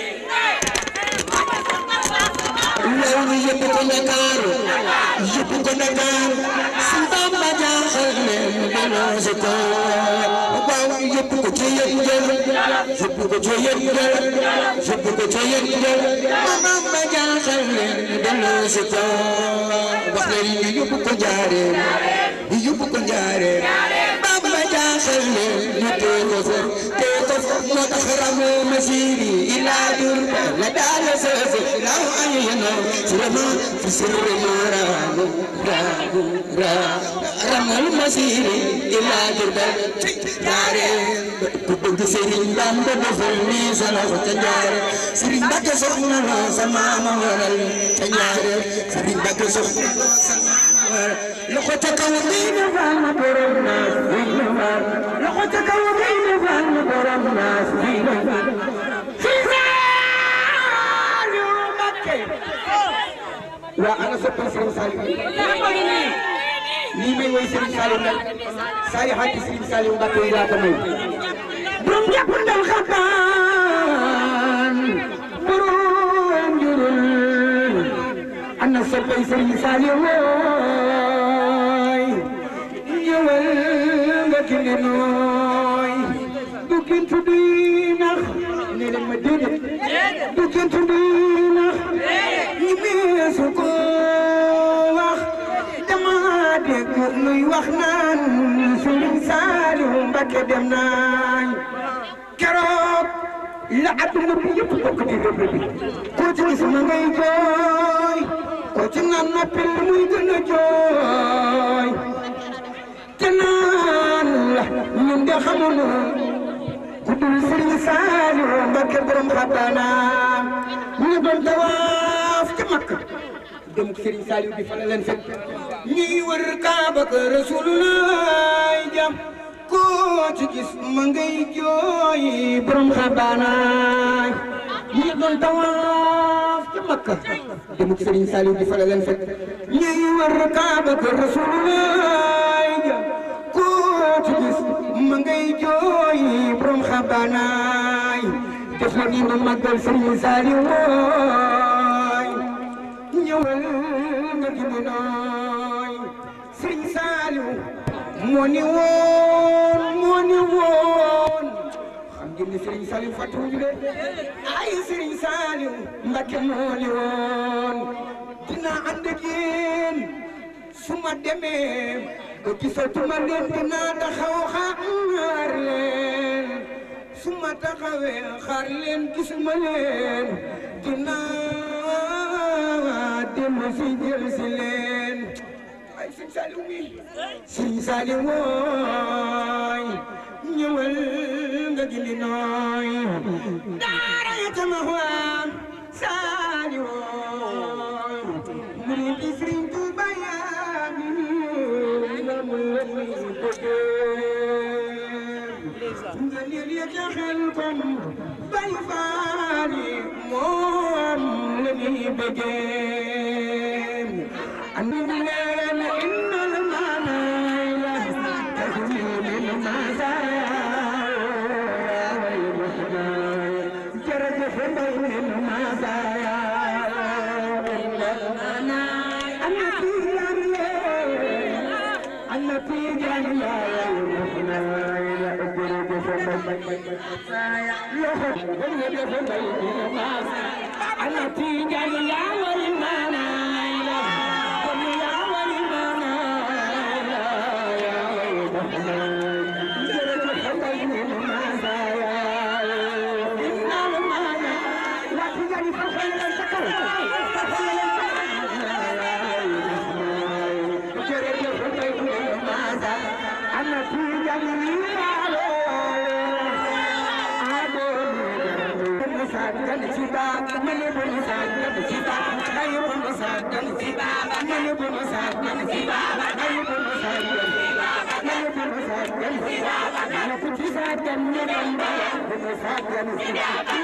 D: yow mi yëpp ko Ndakaaru yëpp ko Ndakaaru si Bamba jaaxal leen delloo si ko waaw yëpp ko ci yëpp jël yëpp ko ci yëpp jël yëpp ko ci yëpp jël Bamba jaaxal leen delloo si ko wax leen ni yëpp ko jaaree yëpp ko jaaree Bamba jaaxal leen ñu tee ko fa tee ko fa moo tax ramoo masiri ilaa Jurbel la daale seese law ay yanoo sirama fi sirri ma raamu raamu raamu ramal masiri ilaa Jurbel jaare ku bëgg Sëriñ Bamba defal ni sa loxo ca njaare Sëriñ Mbàkke soxna la sa maama waral ca njaare Sëriñ Mbàkke soxna la sa maama waral loxo ca kaw ngay defal ma borom naas bi defal loxo ca kaw ngay defal ma borom naas bi defal waa ana soppal Serigne Saliou lii may woy Serigne Saliou nag Saliou xaati Serigne Saliou Mbacke yi laa ko may borom jàpp ndal xabaan borom jurul ana soppal Serigne Saliou wooy ñëwal nga kindi nooy bu kintu di nax ne leen ma déedéet bu kintu di nax ñi meesu ko wax dama dégg nuy wax naan Sëriñ Saaliw Mbakke dem nañ keroog la adduna bi yëpp bokk di déglu bi koo ci gis ma ngay jooy koo ci naan noppi muy gën a jooy te naan la ñun de xamuñu ku ku dul Sëriñ Saaliw Mbakke borom xabaana ñu ngi doon tawaaf ca Makka dem Sëriñ Saaliw bi fa la leen fekk ñuy wër Kaaba ka Rasulullah jam koo ci gis ma ngay jooy borom xabaana ñu ngi doon tawaaf ca Makka dem Sëriñ Saaliw bi fa la leen fekk ñuy wër Kaaba ka Rasulullah jam koo ci gis ma ngay jooy borom xabaanaay def na ni ma màggal Sëriñ Saaliw wooy ñëwal nga gindi nooy Sëriñ Saaliw moo ni woon moo ni woon xam ngeen ni Sëriñ Saaliw fàttuwuñu de ay Sëriñ Saaliw Mbakke moo ni woon dinaa ànd ak yéen su ma demee ba gisatuma leen dinaa taxaw xaar leen su ma taxawee xaar leen gisuma leen dinaa dellu si jël si leen ay sëñ Saliou mi sëñ Saliou wooy ñëwal nga gindi nooy daara ya tama waa Saliou wooy mu ne di Sëriñ Tuuba yaa ngi nga mu la muy bëggee nga leen ya ca xel kom bay faali moom la muy bëggee andi leen innal maanaay la taxuni min masaaya jërëjëf mbay min masaaya innal maanaay ana tiijan lee ana tiijan lee jërëjëf mbay masaaya loxo jërëjëf mbay min masaaya ana tiijan yaa wal maanaay la kon yaa wal maanaay la yaa wal maanaay jërëjëf mbay min masaaya innal maanaay la tiijan fa xel leen sa kaw fa xel leen sa kaw jërëjëf mbay min masaaya ana tiijan yaa saggan ci baab mane bu nu saggan ci baab ay bu nu saggan ci baab mane bu nu saggan ci baab ay bu nu saggan ci baab mane bu nu saggan ci baab mane ku ci saggan ne dem ba bu nu saggan ci baab ay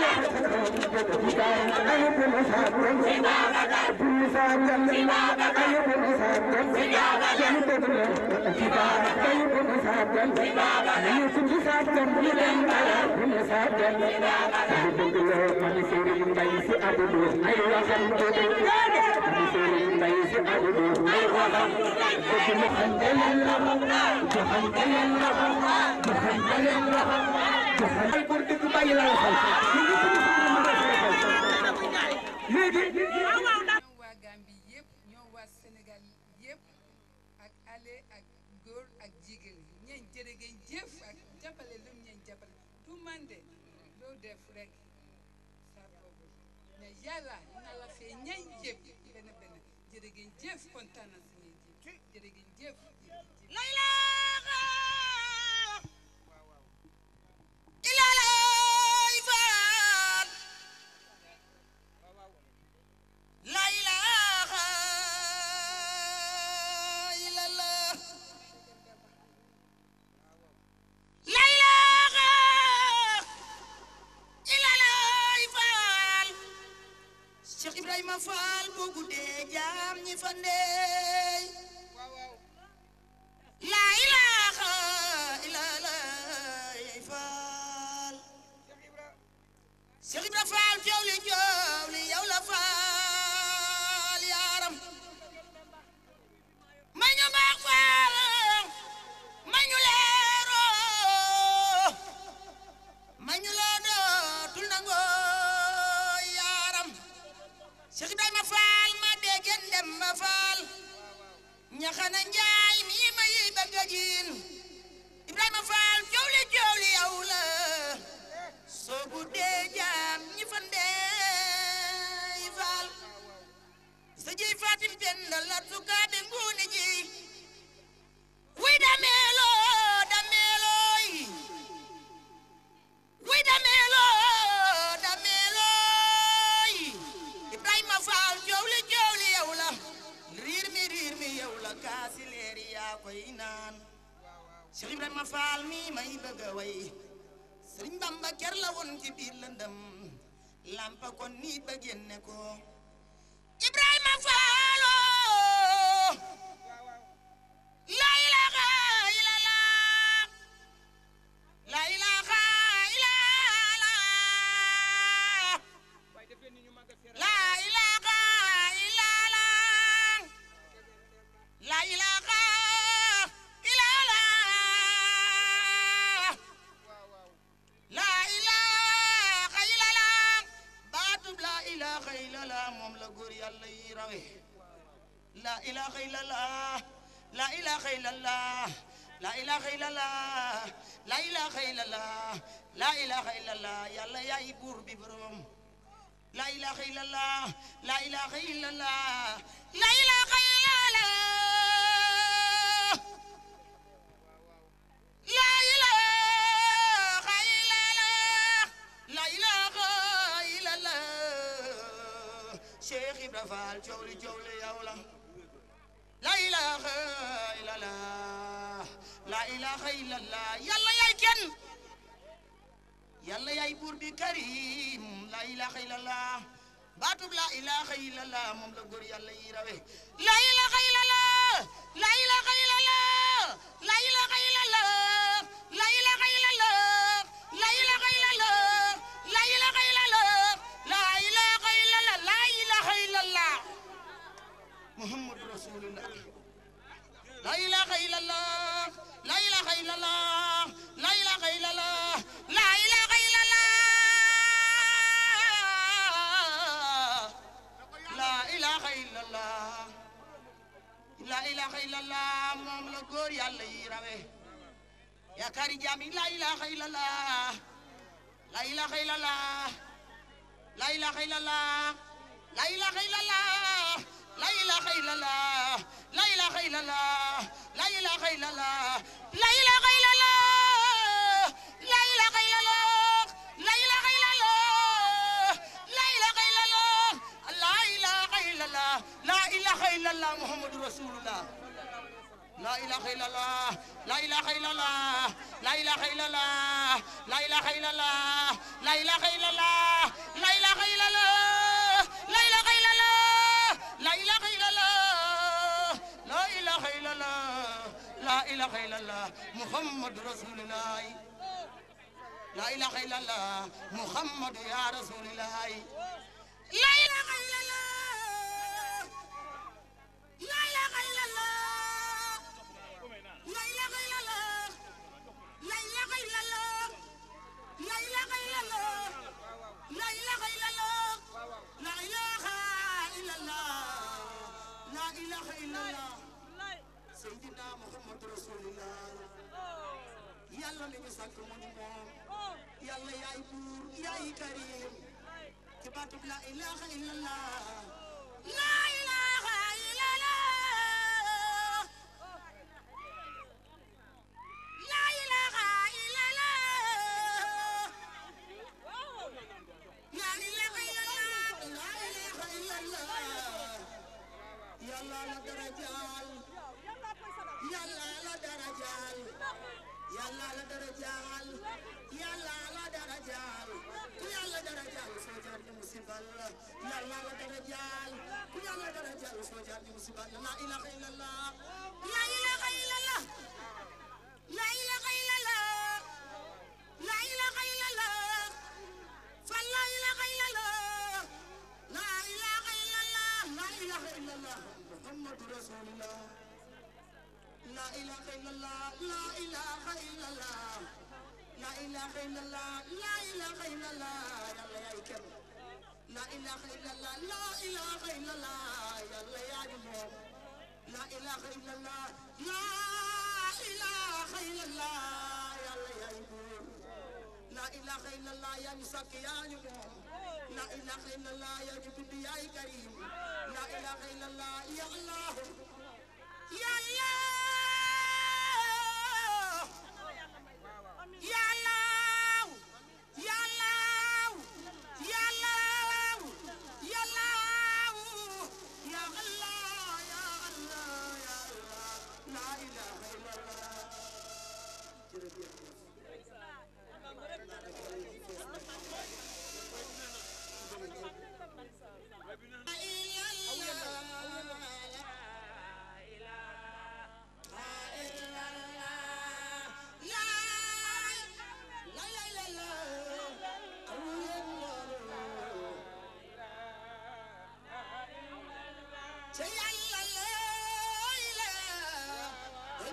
D: bu nu saggan ci baab bu nu saggan ci baab ay bu nu saggan ci baab jani dëgg la ci baab ay bu nu saggan ci baab mane ku ci saggan ne dem ba bu nu saggan ci baab dëgg la mani Sëriñ Mbay Si Abdu ay waxam dëgg mani Sëriñ Mbay Si Abdu ay waxam dëgg mu xante leen loxo mu xante leen loxo mu xante leen loxo mu xante ay góor dëgg bàyyi la waxal léegi
E: ñoom waa Gambie yëpp ñoom waa Sénégal yëpp ak ale ak góor ak jigéen ñeen jërë ngeen jëf ak jàppale lu ñeen jàppale du man de loo def rek sa boobu mais yàlla na la fee ñay yëpp benn benn jërë ngeen jëf kontaan na si ngeen jëf jërë ngeen jëf
B: La ilaha illallah La ilaha illallah La ilaha illallah Fall Cheikh Ibrahima Fall boo guddee jaam ñi fa ndey La ilaha illallah Fall Cheikh Ibra Fall coow li coow li yow la Fall yaaram ma ñu baax Fall ma ñu leeroo ma ñu la dootul nangoo yaaram Cheikh Ibrahima Fall ma déggen dem ba Fall ñaxana njaay mi ma yi bëgg a jiin Ibrahima Fall coow li coow li yow la soo guddee jaam ñi fa ndeey Fall sa jiy Fatim Penda la sukaabe nguuni ji wuy dameeloo dameelooy koy naan Cheikh Ibrahima Fall mi may bëgg a way Sëriñ Bamba ker la woon ci biir lëndëm lampa kon nit ba génne ko Ibrahima Fallo la ilaha illallah la ilaha illallah la ilaha illallah la ilaha illallah la ilaha illallah baatub la ilaha illallah moom la góor yàlla yi rawe la ilaha illallah la ilaha illallah la ilaha illallah la ilaha illallah la ilaha illallah yàlla yaay buur bi borom la ilaha illallah la ilaha illallah la ilaha illallah la ilaha illallah la ilaha illallah Cheikh Ibra Fall coow li coow li yow la la ilaha illallah la ilaha illallah yàlla yaay kenn yàlla yaay buur bi karim la ilaha illallah baatub la ilaha illallah moom la góor yàlla yi rawe la ilaha illallah la ilaha illallah la ilaha illallah la ilaha illallah la ilaha illallah la ilaha illallah la ilaha illallah la ilaha illallah muhammadu rasulullah la ilaha illallah la ilaha illallah la ilaha illallah la ilaha illallah la ilaha illallah la ilaha illallah moom la góor yàlla yi rawe yaakaari jaami la ilaha illallah la ilaha illallah la ilaha illallah la ilaha illallah la ilaha illallah la ilaha illallah la ilaha illallah la ilaha illallah la ilaha illallah la ilaha illallah la ilaha illallah la ilaha illallah la ilaha illallah muhammadu rasulullah لا إله إلا الله لا إله إلا الله لا إله إلا الله لا إله إلا الله لا إله إلا الله لا إله إلا الله لا إله إلا الله لا إله إلا الله لا إله إلا الله لا إله إلا الله محمد رسول الله لا إله إلا الله محمد يا رسول الله لا إله إلا الله لا إله إلا الله لا إله إلا الله لا إله إلا الله لا إله إلا الله لا إله إلا الله لا إله إلا الله لا إله إلا الله سيدنا محمد رسول الله يلا لي سانك موني موم يلا ياي بور ياي كريم تباتب لا إله إلا الله لا إله إلا الله لا إله إلا الله لا إله إلا الله لا إله إلا الله يا الله لا درجال يا الله لا درجال يا الله لا درجال يا الله لا درجال يا الله درجال سوجار دي مصيبه يا الله لا درجال يا الله درجال سوجار دي مصيبه لا إله إلا الله لا إله إلا الله لا إله إلا الله لا إله إلا الله فلا إله إلا الله لا إله إلا الله لا إله إلا الله محمد رسول الله لا إله إلا الله لا إله إلا الله لا إله إلا الله لا إله إلا الله يا الله يا إكرم لا إله إلا الله لا إله إلا الله يا الله يا جمهور لا إله إلا الله لا إله إلا الله يا الله يا إبور لا إله إلا الله يا مساك يا جمهور لا إله إلا الله يا جبد يا كريم لا إله إلا الله يا الله يا الله يا الله يا الله يا الله يا الله يا الله يا الله يا الله لا إله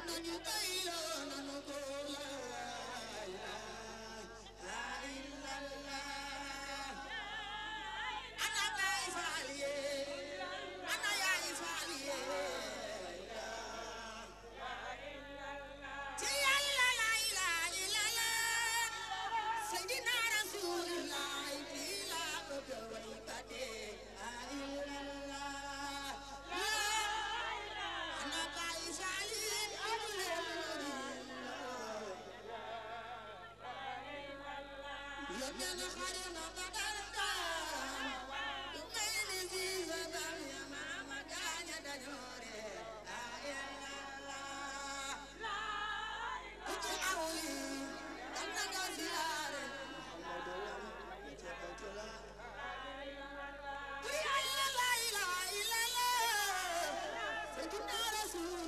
B: nañu doyloo nanu ko laa ilaaha illallah ana baay faal yee ana yaay faal yee ci yàlla la ilaha illallah sayyidina rasulullah bi la bëgg a way ba dee la illallah ana baay faal yee amu leen yónnee na xare na ba dara daan yu mel ni Ziza Bam ya maama gaaña dañoo ree la illallah ku ci aw yi dal na nga siyaare ku yàlla la ilaha illallah sayyidina rasul